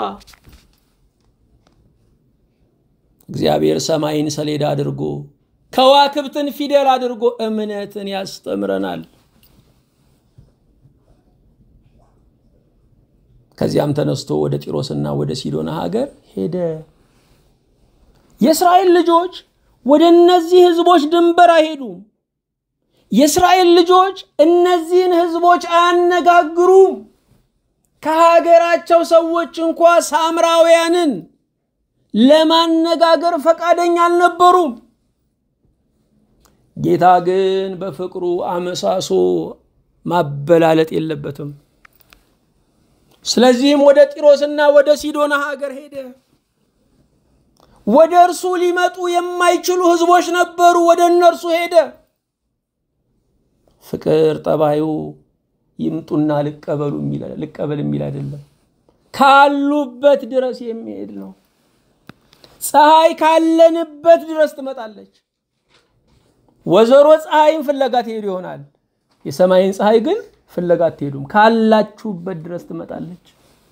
እግዚአብሔር ሰማይን ሰሌዳ አድርጎ ከዋክብትን ፊደል አድርጎ እምነትን ያስተምረናል። ከዚያም ተነስቶ ወደ ጢሮስና ወደ ሲዶና ሀገር ሄደ። የእስራኤል ልጆች ወደ እነዚህ ህዝቦች ድንበር አይሄዱም። የእስራኤል ልጆች እነዚህን ህዝቦች አያነጋግሩም። ከሀገራቸው ሰዎች እንኳ ሳምራውያንን ለማነጋገር ፈቃደኛ አልነበሩም። ጌታ ግን በፍቅሩ አመሳሶ ማበላለጥ የለበትም። ስለዚህም ወደ ጢሮስና ወደ ሲዶና ሀገር ሄደ። ወደ እርሱ ሊመጡ የማይችሉ ህዝቦች ነበሩ። ወደ እነርሱ ሄደ። ፍቅር ጠባዩ ይምጡና ልቀበሉ ልቀበል የሚል አይደለም። ካሉበት ድረስ የሚሄድ ነው። ፀሐይ ካለንበት ድረስ ትመጣለች። ወዘሮ ፀሐይን ፍለጋ ትሄዱ ይሆናል። የሰማይን ፀሐይ ግን ፍለጋ አትሄዱም። ካላችሁበት ድረስ ትመጣለች።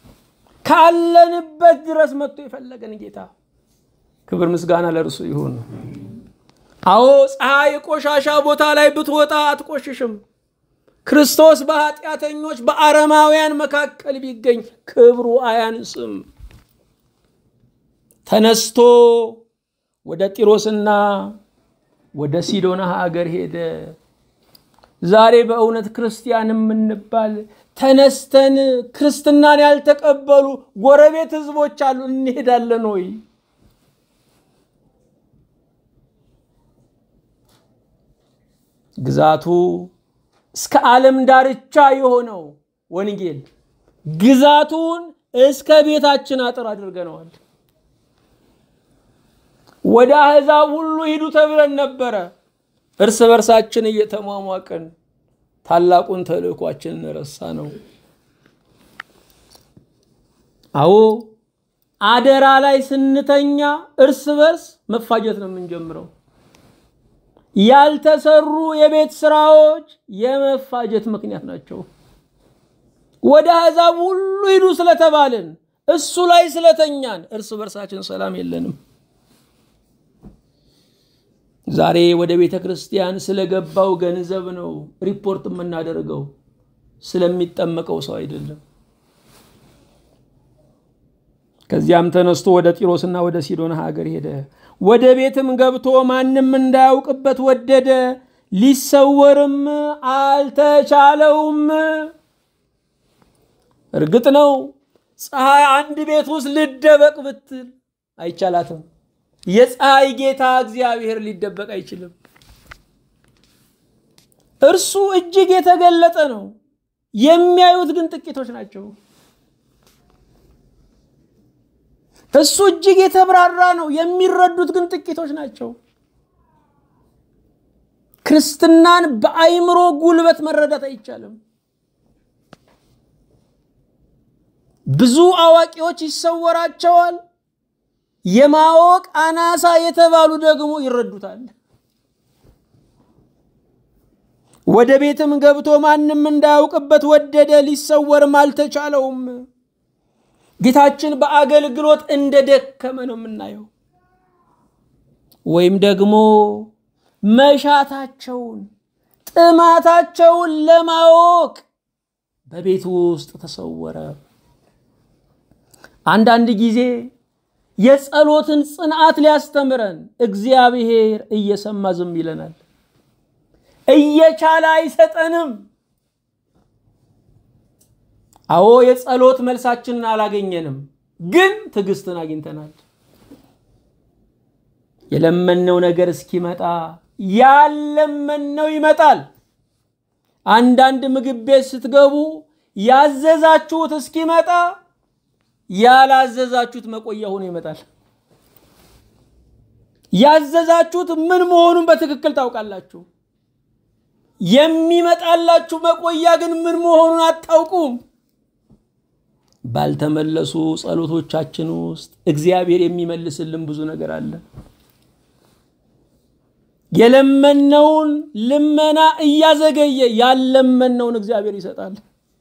ካለንበት ድረስ መጥቶ የፈለገን ጌታ ክብር ምስጋና ለእርሱ ይሁን። አዎ ፀሐይ ቆሻሻ ቦታ ላይ ብትወጣ አትቆሽሽም። ክርስቶስ በኃጢአተኞች በአረማውያን መካከል ቢገኝ ክብሩ አያንስም። ተነስቶ ወደ ጢሮስና ወደ ሲዶና ሀገር ሄደ። ዛሬ በእውነት ክርስቲያን የምንባል ተነስተን ክርስትናን ያልተቀበሉ ጎረቤት ህዝቦች አሉ። እንሄዳለን ወይ? ግዛቱ እስከ ዓለም ዳርቻ የሆነው ወንጌል ግዛቱን እስከ ቤታችን አጥር አድርገነዋል። ወደ አሕዛብ ሁሉ ሂዱ ተብለን ነበረ። እርስ በርሳችን እየተሟሟቅን ታላቁን ተልእኳችንን ረሳ ነው። አዎ አደራ ላይ ስንተኛ እርስ በርስ መፋጀት ነው የምንጀምረው። ያልተሰሩ የቤት ስራዎች የመፋጀት ምክንያት ናቸው። ወደ አሕዛብ ሁሉ ሂዱ ስለተባልን እሱ ላይ ስለተኛን እርስ በርሳችን ሰላም የለንም። ዛሬ ወደ ቤተ ክርስቲያን ስለገባው ገንዘብ ነው ሪፖርት የምናደርገው፣ ስለሚጠመቀው ሰው አይደለም። ከዚያም ተነስቶ ወደ ጢሮስና ወደ ሲዶና ሀገር ሄደ። ወደ ቤትም ገብቶ ማንም እንዳያውቅበት ወደደ፣ ሊሰወርም አልተቻለውም። እርግጥ ነው ፀሐይ አንድ ቤት ውስጥ ልደበቅ ብትል አይቻላትም። የፀሐይ ጌታ እግዚአብሔር ሊደበቅ አይችልም። እርሱ እጅግ የተገለጠ ነው። የሚያዩት ግን ጥቂቶች ናቸው። እሱ እጅግ የተብራራ ነው። የሚረዱት ግን ጥቂቶች ናቸው። ክርስትናን በአይምሮ ጉልበት መረዳት አይቻልም። ብዙ አዋቂዎች ይሰወራቸዋል። የማወቅ አናሳ የተባሉ ደግሞ ይረዱታል። ወደ ቤትም ገብቶ ማንም እንዳያውቅበት ወደደ፣ ሊሰወርም አልተቻለውም። ጌታችን በአገልግሎት እንደደከመ ነው የምናየው። ወይም ደግሞ መሻታቸውን ጥማታቸውን ለማወቅ በቤቱ ውስጥ ተሰወረ። አንዳንድ ጊዜ የጸሎትን ጽንዓት ሊያስተምረን እግዚአብሔር እየሰማ ዝም ይለናል። እየቻለ አይሰጠንም። አዎ የጸሎት መልሳችንን አላገኘንም፣ ግን ትዕግስትን አግኝተናል። የለመነው ነገር እስኪመጣ ያለመነው ይመጣል። አንዳንድ ምግብ ቤት ስትገቡ ያዘዛችሁት እስኪመጣ ያላዘዛችሁት መቆያ ሆኖ ይመጣል። ያዘዛችሁት ምን መሆኑን በትክክል ታውቃላችሁ። የሚመጣላችሁ መቆያ ግን ምን መሆኑን አታውቁም። ባልተመለሱ ጸሎቶቻችን ውስጥ እግዚአብሔር የሚመልስልን ብዙ ነገር አለ። የለመነውን ልመና እያዘገየ ያለመነውን እግዚአብሔር ይሰጣል።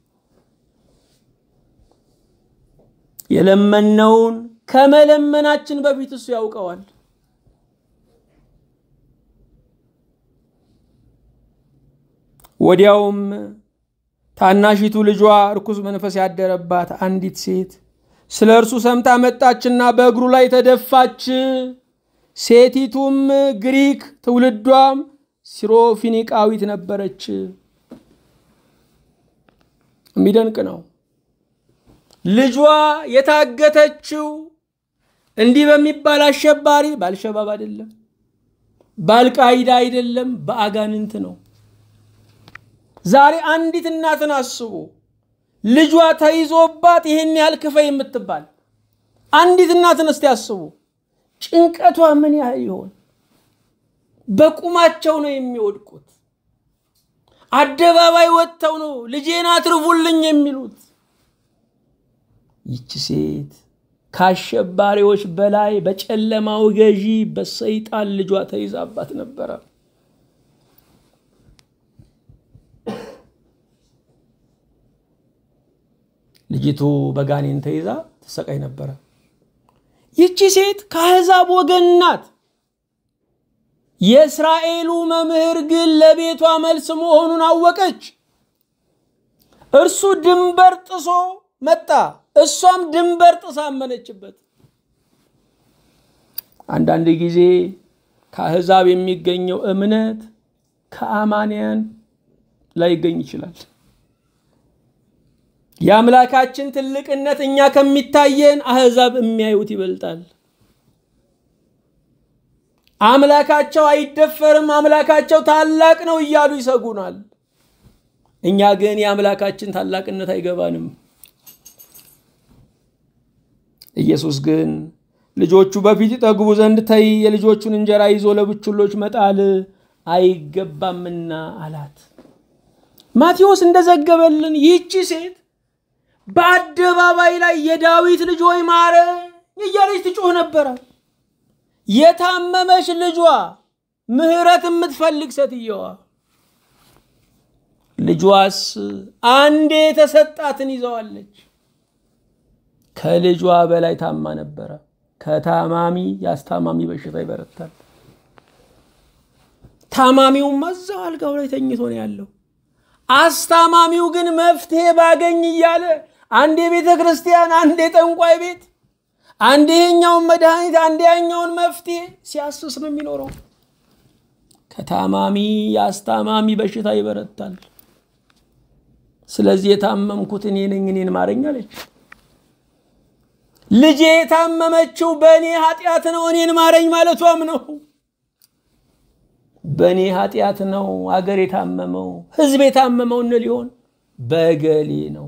የለመነውን ከመለመናችን በፊት እሱ ያውቀዋል። ወዲያውም ታናሺቱ ልጇ ርኩስ መንፈስ ያደረባት አንዲት ሴት ስለ እርሱ ሰምታ መጣችና በእግሩ ላይ ተደፋች። ሴቲቱም ግሪክ ትውልዷም ሲሮፊኒቃዊት ነበረች። የሚደንቅ ነው። ልጇ የታገተችው እንዲህ በሚባል አሸባሪ በአልሸባብ አይደለም፣ በአልቃይዳ አይደለም፣ በአጋንንት ነው። ዛሬ አንዲት እናትን አስቡ። ልጇ ተይዞባት ይህን ያህል ክፈይ የምትባል አንዲት እናትን እስቲ አስቡ። ጭንቀቷ ምን ያህል ይሆን? በቁማቸው ነው የሚወድቁት። አደባባይ ወጥተው ነው ልጄን አትርፉልኝ የሚሉት። ይቺ ሴት ከአሸባሪዎች በላይ በጨለማው ገዢ በሰይጣን ልጇ ተይዛባት ነበረ። ልጅቱ በጋኔን ተይዛ ትሰቃይ ነበረ። ይቺ ሴት ከአሕዛብ ወገን ናት። የእስራኤሉ መምህር ግን ለቤቷ መልስ መሆኑን አወቀች። እርሱ ድንበር ጥሶ መጣ፣ እሷም ድንበር ጥሳ አመነችበት። አንዳንድ ጊዜ ከአሕዛብ የሚገኘው እምነት ከአማንያን ላይገኝ ይችላል። የአምላካችን ትልቅነት እኛ ከሚታየን አሕዛብ የሚያዩት ይበልጣል። አምላካቸው አይደፈርም፣ አምላካቸው ታላቅ ነው እያሉ ይሰጉናል። እኛ ግን የአምላካችን ታላቅነት አይገባንም። ኢየሱስ ግን ልጆቹ በፊት ይጠግቡ ዘንድ ተይ፣ የልጆቹን እንጀራ ይዞ ለብቹሎች መጣል አይገባምና አላት። ማቴዎስ እንደዘገበልን ይህቺ ሴት በአደባባይ ላይ የዳዊት ልጅ ሆይ ማረኝ እያለች ትጮህ ነበረ። የታመመች ልጇ ምሕረት የምትፈልግ ሴትየዋ ልጇስ አንዴ የተሰጣትን ይዘዋለች። ከልጇ በላይ ታማ ነበረ። ከታማሚ የአስታማሚ በሽታ ይበረታል። ታማሚውም እዛው አልጋው ላይ ተኝቶ ነው ያለው። አስታማሚው ግን መፍትሄ ባገኝ እያለ አንዴ ቤተ ክርስቲያን፣ አንዴ ጠንቋይ ቤት፣ አንዴ ይሄኛውን መድኃኒት፣ አንዴ ያኛውን መፍትሄ ሲያስስ ነው የሚኖረው። ከታማሚ የአስታማሚ በሽታ ይበረታል። ስለዚህ የታመምኩት እኔ ነኝ፣ እኔን ማረኝ አለች። ልጄ የታመመችው በእኔ ኃጢአት ነው፣ እኔን ማረኝ ማለቷም ነው። በእኔ ኃጢአት ነው አገር የታመመው ሕዝብ የታመመው እንል ሊሆን በገሌ ነው።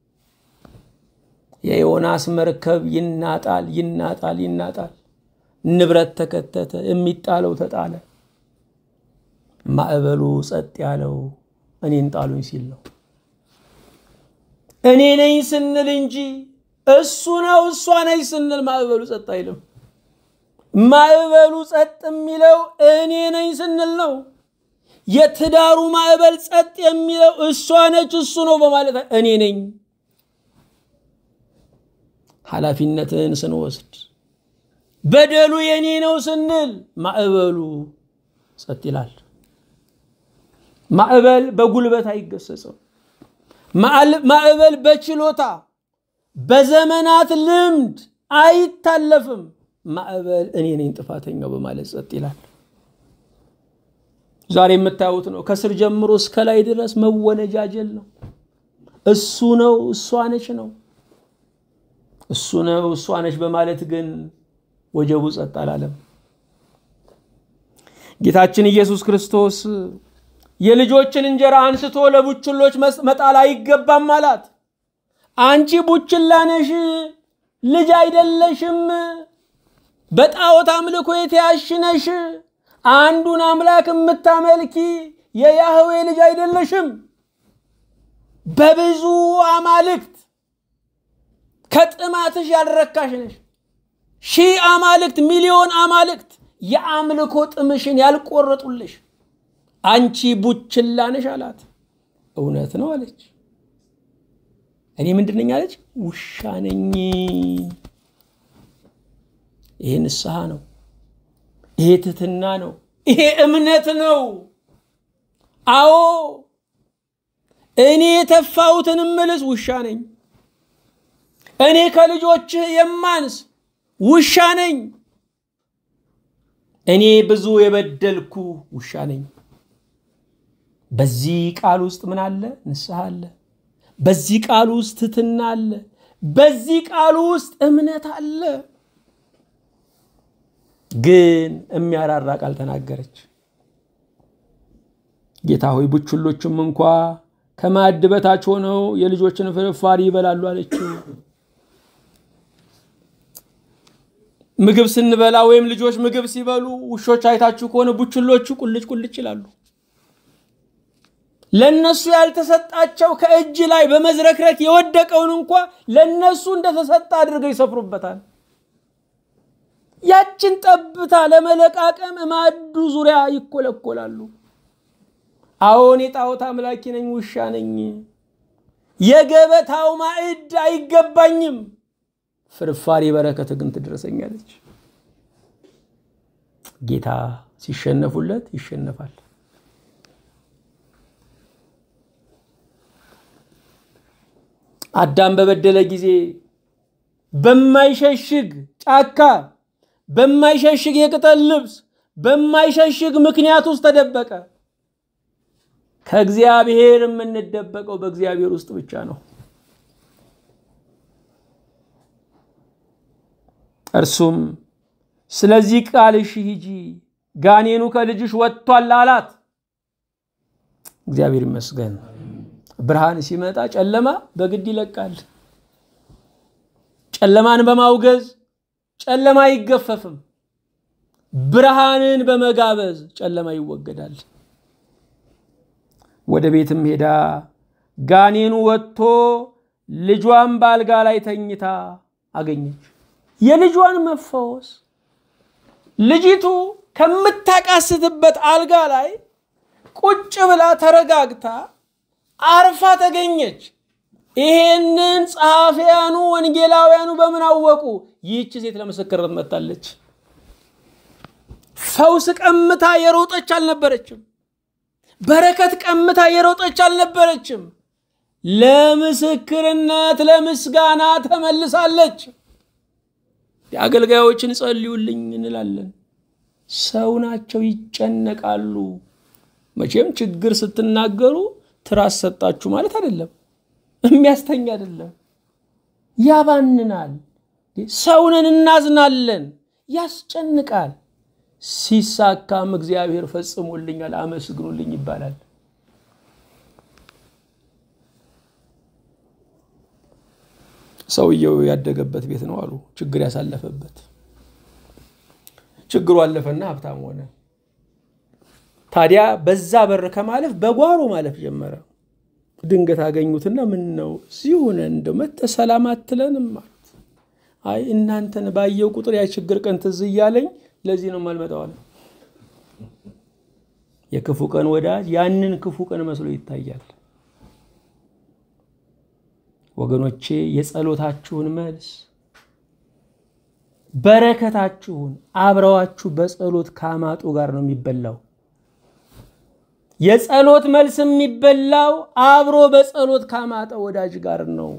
የዮናስ መርከብ ይናጣል ይናጣል ይናጣል። ንብረት ተከተተ፣ የሚጣለው ተጣለ። ማዕበሉ ጸጥ ያለው እኔን ጣሉኝ ሲል ነው። እኔ ነኝ ስንል እንጂ እሱ ነው እሷ ነኝ ስንል ማዕበሉ ጸጥ አይልም። ማዕበሉ ጸጥ የሚለው እኔ ነኝ ስንል ነው። የትዳሩ ማዕበል ጸጥ የሚለው እሷ ነች እሱ ነው በማለት እኔ ነኝ ኃላፊነትን ስንወስድ በደሉ የኔ ነው ስንል ማዕበሉ ጸጥ ይላል። ማዕበል በጉልበት አይገሰጽም። ማዕበል በችሎታ በዘመናት ልምድ አይታለፍም። ማዕበል እኔ ነኝ ጥፋተኛው በማለት ጸጥ ይላል። ዛሬ የምታዩት ነው። ከስር ጀምሮ እስከ ላይ ድረስ መወነጃጀል ነው። እሱ ነው እሷ ነች ነው እሱ ነው እሷ ነች በማለት ግን ወጀቡ ጸጥ አላለም። ጌታችን ኢየሱስ ክርስቶስ የልጆችን እንጀራ አንስቶ ለቡችሎች መጣል አይገባም አላት። አንቺ ቡችላ ነሽ፣ ልጅ አይደለሽም፣ በጣዖት አምልኮ የተያዝሽ ነሽ፣ አንዱን አምላክ የምታመልኪ የያህዌ ልጅ አይደለሽም። በብዙ አማልክት ከጥማትሽ ያልረካሽ ነሽ። ሺህ አማልክት ሚሊዮን አማልክት የአምልኮ ጥምሽን ያልቆረጡልሽ አንቺ ቡችላ ነሽ አላት። እውነት ነው አለች። እኔ ምንድን ነኝ አለች? ውሻ ነኝ። ይሄ ንስሐ ነው። ይሄ ትህትና ነው። ይሄ እምነት ነው። አዎ እኔ የተፋሁትን ምልስ ውሻ ነኝ። እኔ ከልጆችህ የማንስ ውሻ ነኝ። እኔ ብዙ የበደልኩ ውሻ ነኝ። በዚህ ቃል ውስጥ ምን አለ? ንስሐ አለ። በዚህ ቃል ውስጥ ትትና አለ። በዚህ ቃል ውስጥ እምነት አለ። ግን የሚያራራ ቃል ተናገረች። ጌታ ሆይ ቡችሎችም እንኳ ከማዕድ በታች ሆነው የልጆችን ፍርፋሪ ይበላሉ አለችው። ምግብ ስንበላ ወይም ልጆች ምግብ ሲበሉ ውሾች አይታችሁ ከሆነ ቡችሎቹ ቁልጭ ቁልጭ ይላሉ። ለነሱ ያልተሰጣቸው ከእጅ ላይ በመዝረክረክ የወደቀውን እንኳ ለነሱ እንደተሰጠ አድርገው ይሰፍሩበታል። ያችን ጠብታ ለመለቃቀም ማዕዱ ዙሪያ ይኮለኮላሉ። አዎን የጣዖት አምላኪ ነኝ፣ ውሻ ነኝ፣ የገበታው ማዕድ አይገባኝም፣ ፍርፋሪ በረከት ግን ትድረሰኛለች። ጌታ ሲሸነፉለት ይሸነፋል። አዳም በበደለ ጊዜ በማይሸሽግ ጫካ፣ በማይሸሽግ የቅጠል ልብስ፣ በማይሸሽግ ምክንያት ውስጥ ተደበቀ። ከእግዚአብሔር የምንደበቀው በእግዚአብሔር ውስጥ ብቻ ነው። እርሱም ስለዚህ ቃልሽ ሂጂ፣ ጋኔኑ ከልጅሽ ወጥቷል አላት። እግዚአብሔር ይመስገን። ብርሃን ሲመጣ ጨለማ በግድ ይለቃል። ጨለማን በማውገዝ ጨለማ አይገፈፍም። ብርሃንን በመጋበዝ ጨለማ ይወገዳል። ወደ ቤትም ሄዳ ጋኔኑ ወጥቶ ልጇን በአልጋ ላይ ተኝታ አገኘች። የልጇን መፈወስ ልጅቱ ከምታቃስትበት አልጋ ላይ ቁጭ ብላ ተረጋግታ አርፋ ተገኘች። ይሄንን ጸሐፊያኑ ወንጌላውያኑ በምን አወቁ? ይህች ሴት ለምስክርነት መጥታለች። ፈውስ ቀምታ የሮጠች አልነበረችም። በረከት ቀምታ የሮጠች አልነበረችም። ለምስክርነት ለምስጋና ተመልሳለች። የአገልጋዮችን ጸልዩልኝ እንላለን። ሰው ናቸው፣ ይጨነቃሉ። መቼም ችግር ስትናገሩ ትራስ ሰጣችሁ ማለት አይደለም፣ የሚያስተኛ አይደለም፣ ያባንናል። ሰውንን እናዝናለን፣ ያስጨንቃል። ሲሳካም እግዚአብሔር ፈጽሞልኛል አመስግኑልኝ ይባላል። ሰውየው ያደገበት ቤት ነው አሉ፣ ችግር ያሳለፈበት። ችግሩ አለፈና ሀብታም ሆነ። ታዲያ በዛ በር ከማለፍ በጓሮ ማለፍ ጀመረ። ድንገት አገኙትና ምን ነው እዚህ ሆነ እንደው መተህ ሰላም አትለንም ማለት አይ እናንተን ባየው ቁጥር ያ ችግር ቀን ትዝ እያለኝ ለዚህ ነው የማልመጣው አለ። የክፉ ቀን ወዳጅ ያንን ክፉ ቀን መስሎ ይታያል። ወገኖቼ የጸሎታችሁን መልስ በረከታችሁን አብረዋችሁ በጸሎት ካማጡ ጋር ነው የሚበላው። የጸሎት መልስ የሚበላው አብሮ በጸሎት ካማጠ ወዳጅ ጋር ነው።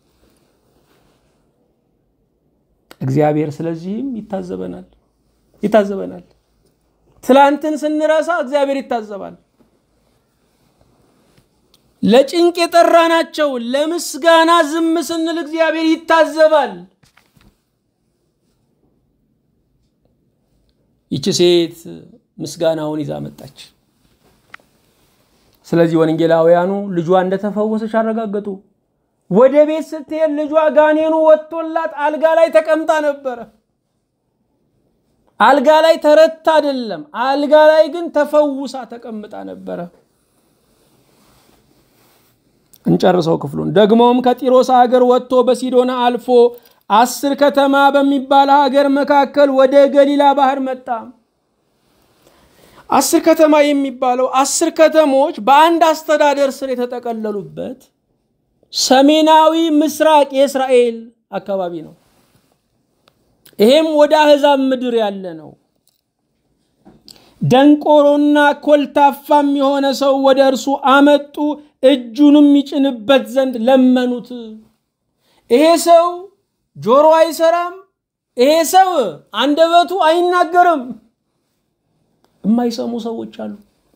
እግዚአብሔር ስለዚህም ይታዘበናል ይታዘበናል። ትላንትን ስንረሳ እግዚአብሔር ይታዘባል። ለጭንቅ የጠራናቸው ለምስጋና ዝም ስንል እግዚአብሔር ይታዘባል። ይቺ ሴት ምስጋናውን ይዛ መጣች። ስለዚህ ወንጌላውያኑ ልጇ እንደተፈወሰች አረጋገጡ። ወደ ቤት ስትሄድ ልጇ ጋኔኑ ወጥቶላት አልጋ ላይ ተቀምጣ ነበረ። አልጋ ላይ ተረታ አይደለም፣ አልጋ ላይ ግን ተፈውሳ ተቀምጣ ነበረ። እንጨርሰው ክፍሉን። ደግሞም ከጢሮስ ሀገር ወጥቶ በሲዶና አልፎ አስር ከተማ በሚባል ሀገር መካከል ወደ ገሊላ ባህር መጣ። አስር ከተማ የሚባለው አስር ከተሞች በአንድ አስተዳደር ስር የተጠቀለሉበት ሰሜናዊ ምስራቅ የእስራኤል አካባቢ ነው። ይሄም ወደ አሕዛብ ምድር ያለ ነው። ደንቆሮና ኮልታፋም የሆነ ሰው ወደ እርሱ አመጡ። እጁንም ይጭንበት ዘንድ ለመኑት። ይሄ ሰው ጆሮ አይሰራም፣ ይሄ ሰው አንደበቱ አይናገርም። የማይሰሙ ሰዎች አሉ።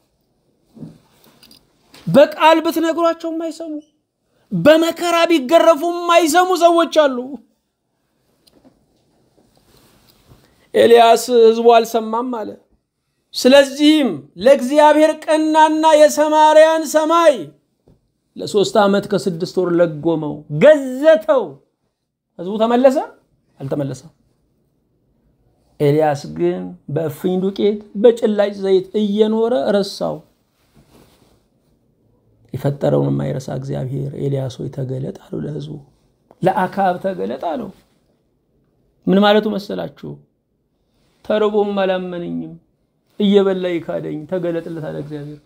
በቃል ብትነግሯቸው የማይሰሙ በመከራ ቢገረፉ የማይሰሙ ሰዎች አሉ። ኤልያስ ሕዝቡ አልሰማም አለ። ስለዚህም ለእግዚአብሔር ቀናና የሰማርያን ሰማይ ለሶስት ዓመት ከስድስት ወር ለጎመው፣ ገዘተው። ሕዝቡ ተመለሰ? አልተመለሰም። ኤልያስ ግን በእፍኝ ዱቄት በጭላጭ ዘይት እየኖረ ረሳው። የፈጠረውን የማይረሳ እግዚአብሔር ኤልያስ ሆይ ተገለጥ አለው ለሕዝቡ። ለአካብ ተገለጥ አለው። ምን ማለቱ መሰላችሁ? ተርቦም አላመነኝም እየበላ ይካደኝ ተገለጥለት አለ እግዚአብሔር።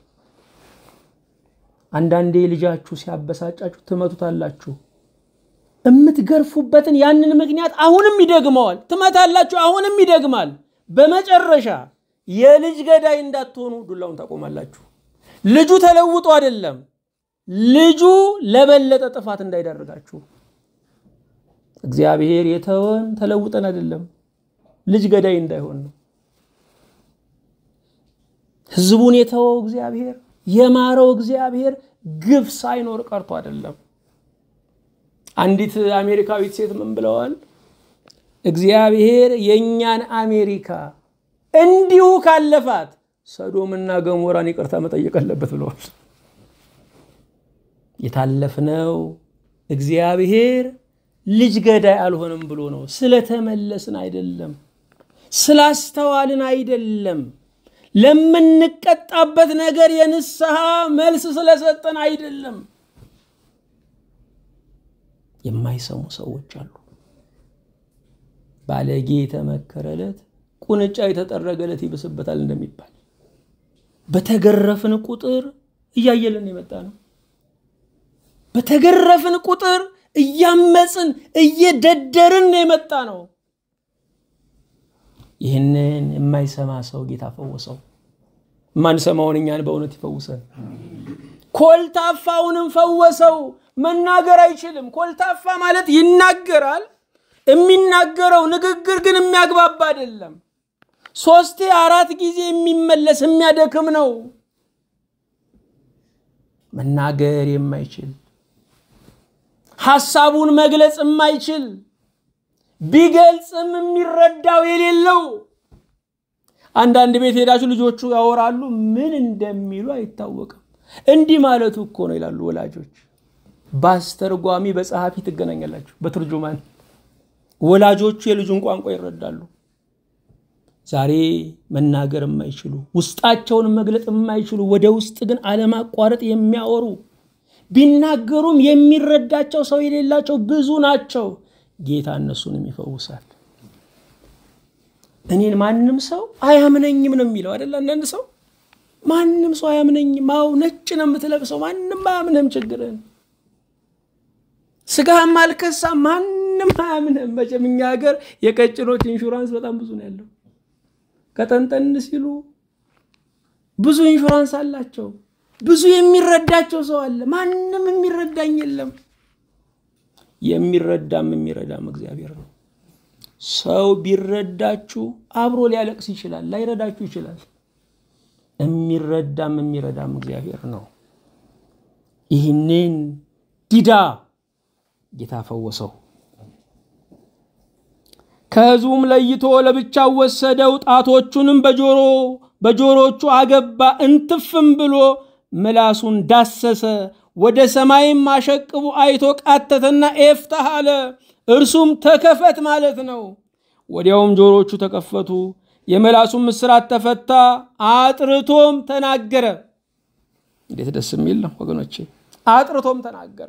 አንዳንዴ ልጃችሁ ሲያበሳጫችሁ ትመቱታላችሁ። የምትገርፉበትን ያንን ምክንያት አሁንም ይደግመዋል። ትመታላችሁ፣ አሁንም ይደግማል። በመጨረሻ የልጅ ገዳይ እንዳትሆኑ ዱላውን ታቆማላችሁ። ልጁ ተለውጦ አይደለም፣ ልጁ ለበለጠ ጥፋት እንዳይዳርጋችሁ። እግዚአብሔር የተወን ተለውጠን አይደለም፣ ልጅ ገዳይ እንዳይሆን ነው። ህዝቡን የተወው እግዚአብሔር የማረው እግዚአብሔር ግፍ ሳይኖር ቀርቶ አይደለም። አንዲት አሜሪካዊት ሴት ምን ብለዋል? እግዚአብሔር የእኛን አሜሪካ እንዲሁ ካለፋት ሰዶምና ገሞራን ይቅርታ መጠየቅ አለበት ብለዋል። የታለፍነው እግዚአብሔር ልጅ ገዳይ አልሆነም ብሎ ነው። ስለተመለስን አይደለም፣ ስላስተዋልን አይደለም፣ ለምንቀጣበት ነገር የንስሐ መልስ ስለሰጠን አይደለም። የማይሰሙ ሰዎች አሉ። ባለጌ የተመከረለት ቁንጫ የተጠረገለት ይብስበታል እንደሚባል በተገረፍን ቁጥር እያየልን የመጣ ነው። በተገረፍን ቁጥር እያመፅን እየደደርን የመጣ ነው። ይህንን የማይሰማ ሰው ጌታ ፈወሰው። የማንሰማውን እኛን በእውነት ይፈውሰን። ኮልታፋውንም ፈወሰው። መናገር አይችልም። ኮልታፋ ማለት ይናገራል። የሚናገረው ንግግር ግን የሚያግባባ አይደለም። ሶስቴ አራት ጊዜ የሚመለስ የሚያደክም ነው። መናገር የማይችል ሐሳቡን መግለጽ የማይችል ቢገልጽም የሚረዳው የሌለው አንዳንድ ቤት ሄዳችሁ ልጆቹ ያወራሉ፣ ምን እንደሚሉ አይታወቅም። እንዲህ ማለቱ እኮ ነው ይላሉ ወላጆች። በአስተርጓሚ በጸሐፊ ትገናኛላችሁ፣ በትርጁማን ወላጆቹ የልጁን ቋንቋ ይረዳሉ። ዛሬ መናገር የማይችሉ ውስጣቸውን መግለጥ የማይችሉ ወደ ውስጥ ግን አለማቋረጥ የሚያወሩ ቢናገሩም የሚረዳቸው ሰው የሌላቸው ብዙ ናቸው። ጌታ እነሱንም ይፈውሳል። እኔን ማንም ሰው አያምነኝም ነው የሚለው አይደል? አንዳንድ ሰው ማንም ሰው አያምነኝም። አዎ ነጭ ነው የምትለብሰው፣ ማንም አያምንም። ችግርን ስጋህም አልከሳ፣ ማንም አያምንም። መቼም እኛ ሀገር የቀጭኖች ኢንሹራንስ በጣም ብዙ ነው ያለው። ቀጠንጠን ሲሉ ብዙ ኢንሹራንስ አላቸው። ብዙ የሚረዳቸው ሰው አለ። ማንም የሚረዳኝ የለም። የሚረዳም የሚረዳም እግዚአብሔር ነው። ሰው ቢረዳችሁ አብሮ ሊያለቅስ ይችላል፣ ላይረዳችሁ ይችላል። የሚረዳም የሚረዳም እግዚአብሔር ነው። ይህንን ዲዳ ጌታ ፈወሰው። ከሕዝቡም ለይቶ ለብቻው ወሰደው። ጣቶቹንም በጆሮ በጆሮቹ አገባ። እንትፍም ብሎ ምላሱን ዳሰሰ። ወደ ሰማይም አሸቅቡ አይቶ ቃተተና ኤፍታህ አለ። እርሱም ተከፈት ማለት ነው። ወዲያውም ጆሮቹ ተከፈቱ፣ የምላሱም እስራት ተፈታ። አጥርቶም ተናገረ። እንዴት ደስ የሚል ነው ወገኖቼ! አጥርቶም ተናገረ።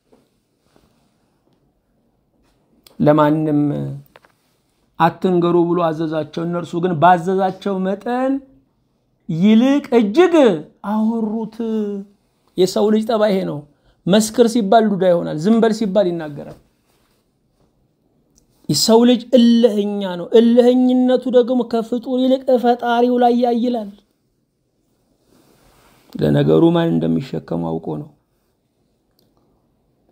ለማንም አትንገሩ ብሎ አዘዛቸው። እነርሱ ግን ባዘዛቸው መጠን ይልቅ እጅግ አወሩት። የሰው ልጅ ጠባይ ይሄ ነው። መስክር ሲባል ዱዳ ይሆናል። ዝም በል ሲባል ይናገራል። የሰው ልጅ እልህኛ ነው። እልህኝነቱ ደግሞ ከፍጡር ይልቅ ፈጣሪው ላይ ያይላል። ለነገሩ ማን እንደሚሸከሙ አውቆ ነው።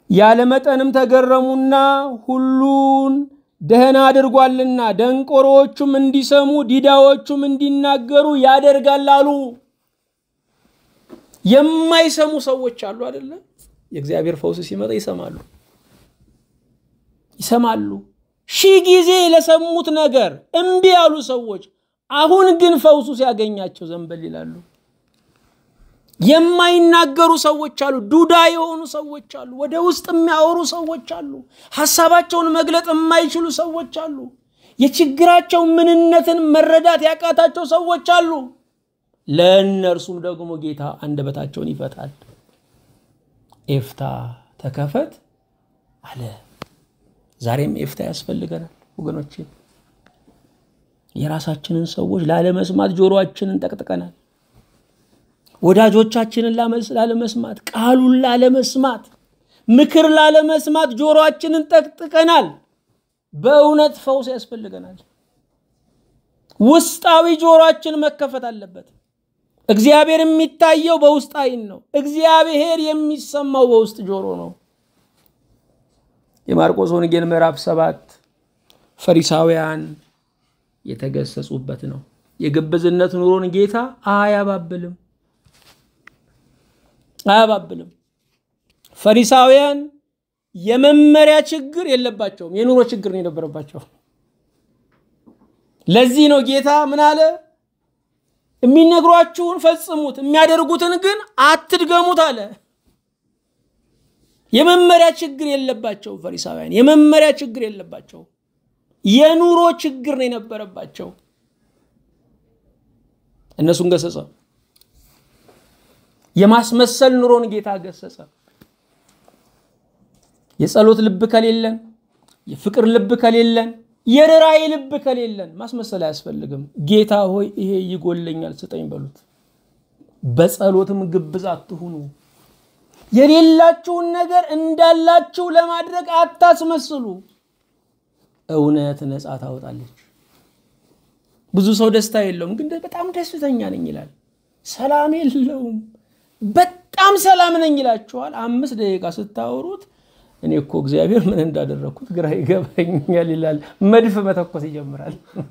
ያለመጠንም ተገረሙና ሁሉን ደህና አድርጓልና ደንቆሮዎቹም እንዲሰሙ ዲዳዎቹም እንዲናገሩ ያደርጋል አሉ። የማይሰሙ ሰዎች አሉ አይደለ? የእግዚአብሔር ፈውስ ሲመጣ ይሰማሉ ይሰማሉ። ሺህ ጊዜ ለሰሙት ነገር እምቢ ያሉ ሰዎች አሁን ግን ፈውሱ ሲያገኛቸው ዘንበል ይላሉ። የማይናገሩ ሰዎች አሉ። ዱዳ የሆኑ ሰዎች አሉ። ወደ ውስጥ የሚያወሩ ሰዎች አሉ። ሀሳባቸውን መግለጥ የማይችሉ ሰዎች አሉ። የችግራቸው ምንነትን መረዳት ያቃታቸው ሰዎች አሉ። ለእነርሱም ደግሞ ጌታ አንደበታቸውን ይፈታል። ኤፍታ ተከፈት አለ። ዛሬም ኤፍታ ያስፈልገናል ወገኖቼ። የራሳችንን ሰዎች ላለመስማት ጆሮአችንን ጠቅጥቀናል። ወዳጆቻችንን ላለመስማት፣ ቃሉን ላለመስማት፣ ምክር ላለመስማት ጆሮአችንን ጠቅጥቀናል። በእውነት ፈውስ ያስፈልገናል። ውስጣዊ ጆሮአችን መከፈት አለበት። እግዚአብሔር የሚታየው በውስጥ አይን ነው። እግዚአብሔር የሚሰማው በውስጥ ጆሮ ነው። የማርቆስ ወንጌል ምዕራፍ ሰባት ፈሪሳውያን የተገሰጹበት ነው። የግብዝነት ኑሮን ጌታ አያባብልም አያባብልም። ፈሪሳውያን የመመሪያ ችግር የለባቸውም፣ የኑሮ ችግር ነው የነበረባቸው። ለዚህ ነው ጌታ ምን አለ? የሚነግሯችሁን ፈጽሙት፣ የሚያደርጉትን ግን አትድገሙት አለ። የመመሪያ ችግር የለባቸው ፈሪሳውያን፣ የመመሪያ ችግር የለባቸው። የኑሮ ችግር ነው የነበረባቸው። እነሱን ገሰጸ። የማስመሰል ኑሮን ጌታ ገሰጸ። የጸሎት ልብ ከሌለን፣ የፍቅር ልብ ከሌለን፣ የርራይ ልብ ከሌለን ማስመሰል አያስፈልግም። ጌታ ሆይ ይሄ ይጎለኛል ስጠኝ በሉት። በጸሎትም ግብዝ አትሁኑ። የሌላችሁን ነገር እንዳላችሁ ለማድረግ አታስመስሉ። እውነት ነፃ ታወጣለች። ብዙ ሰው ደስታ የለውም፣ ግን በጣም ደስተኛ ነኝ ይላል። ሰላም የለውም፣ በጣም ሰላም ነኝ ይላችኋል። አምስት ደቂቃ ስታወሩት እኔ እኮ እግዚአብሔር ምን እንዳደረግኩት ግራ ይገባኛል ይላል። መድፍ መተኮስ ይጀምራል።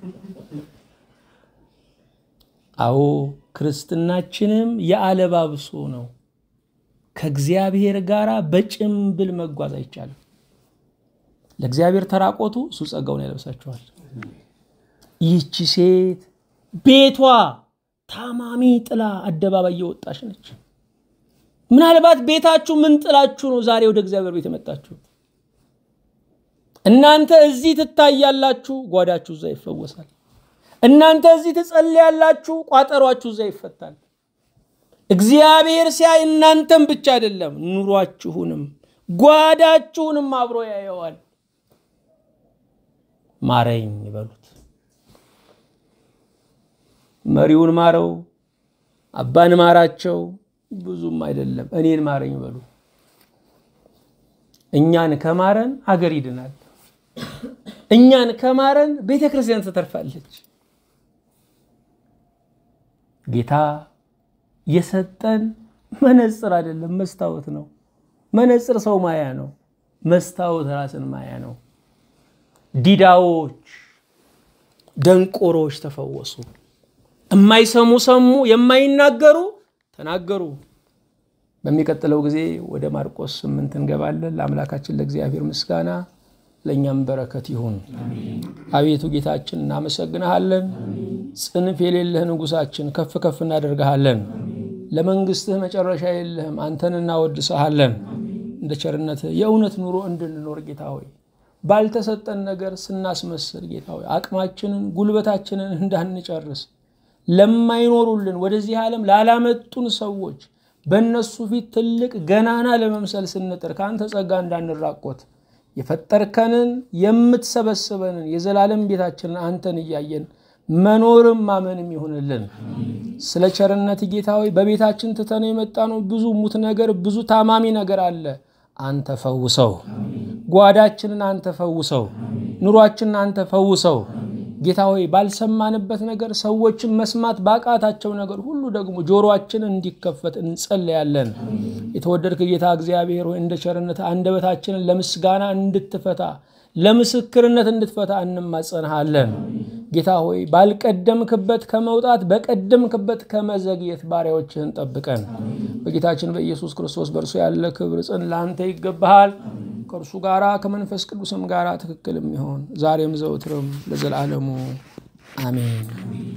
አዎ ክርስትናችንም የአለባብሶ ነው። ከእግዚአብሔር ጋር በጭምብል መጓዝ አይቻልም። ለእግዚአብሔር ተራቆቱ፣ እሱ ጸጋውን ያለብሳችኋል። ይህቺ ሴት ቤቷ ታማሚ ጥላ አደባባይ እየወጣች ነች። ምናልባት ቤታችሁ ምን ጥላችሁ ነው ዛሬ ወደ እግዚአብሔር ቤት የመጣችሁት? እናንተ እዚህ ትታያላችሁ፣ ጓዳችሁ እዛ ይፈወሳል። እናንተ እዚህ ትጸልያላችሁ፣ ቋጠሯችሁ እዛ ይፈታል። እግዚአብሔር ሲያይ እናንተም ብቻ አይደለም ኑሯችሁንም ጓዳችሁንም አብሮ ያየዋል። ማረኝ በሉት። መሪውን ማረው፣ አባን ማራቸው፣ ብዙም አይደለም እኔን ማረኝ በሉ። እኛን ከማረን አገር ይድናል። እኛን ከማረን ቤተ ክርስቲያን ትተርፋለች። ጌታ የሰጠን መነጽር አይደለም መስታወት ነው። መነጽር ሰው ማያ ነው። መስታወት ራስን ማያ ነው። ዲዳዎች፣ ደንቆሮች ተፈወሱ። የማይሰሙ ሰሙ፣ የማይናገሩ ተናገሩ። በሚቀጥለው ጊዜ ወደ ማርቆስ ስምንት እንገባለን። ለአምላካችን ለእግዚአብሔር ምስጋና ለእኛም በረከት ይሁን። አቤቱ ጌታችን እናመሰግንሃለን። ጽንፍ የሌለህ ንጉሳችን ከፍ ከፍ እናደርግሃለን። ለመንግስትህ መጨረሻ የለህም። አንተን እናወድሰሃለን። እንደ ቸርነትህ የእውነት ኑሮ እንድንኖር ጌታ ሆይ ባልተሰጠን ነገር ስናስመስል ጌታ ሆይ አቅማችንን ጉልበታችንን እንዳንጨርስ ለማይኖሩልን ወደዚህ ዓለም ላላመጡን ሰዎች በእነሱ ፊት ትልቅ ገናና ለመምሰል ስንጥር ከአንተ ጸጋ እንዳንራቆት የፈጠርከንን የምትሰበስበንን የዘላለም ቤታችንን አንተን እያየን መኖርም ማመንም ይሆንልን። ስለ ቸርነት ጌታ ሆይ በቤታችን ትተነው የመጣ ነው ብዙ ሙት ነገር፣ ብዙ ታማሚ ነገር አለ። አንተ ፈውሰው። ጓዳችንን አንተ ፈውሰው። ኑሯችንን አንተ ፈውሰው። ጌታ ሆይ ባልሰማንበት ነገር ሰዎችን መስማት ባቃታቸው ነገር ሁሉ ደግሞ ጆሮአችን እንዲከፈት እንጸለያለን። የተወደድክ ጌታ እግዚአብሔር ሆይ እንደ ቸርነት አንደበታችንን ለምስጋና እንድትፈታ ለምስክርነት እንድትፈታ እንማጸንሃለን። ጌታ ሆይ ባልቀደምክበት ከመውጣት በቀደምክበት ከመዘግየት ባሪያዎችህን ጠብቀን። በጌታችን በኢየሱስ ክርስቶስ በእርሱ ያለ ክብር ጽን ለአንተ ይገባሃል። ከእርሱ ጋራ ከመንፈስ ቅዱስም ጋራ ትክክል የሚሆን ዛሬም ዘውትርም ለዘላለሙ አሜን።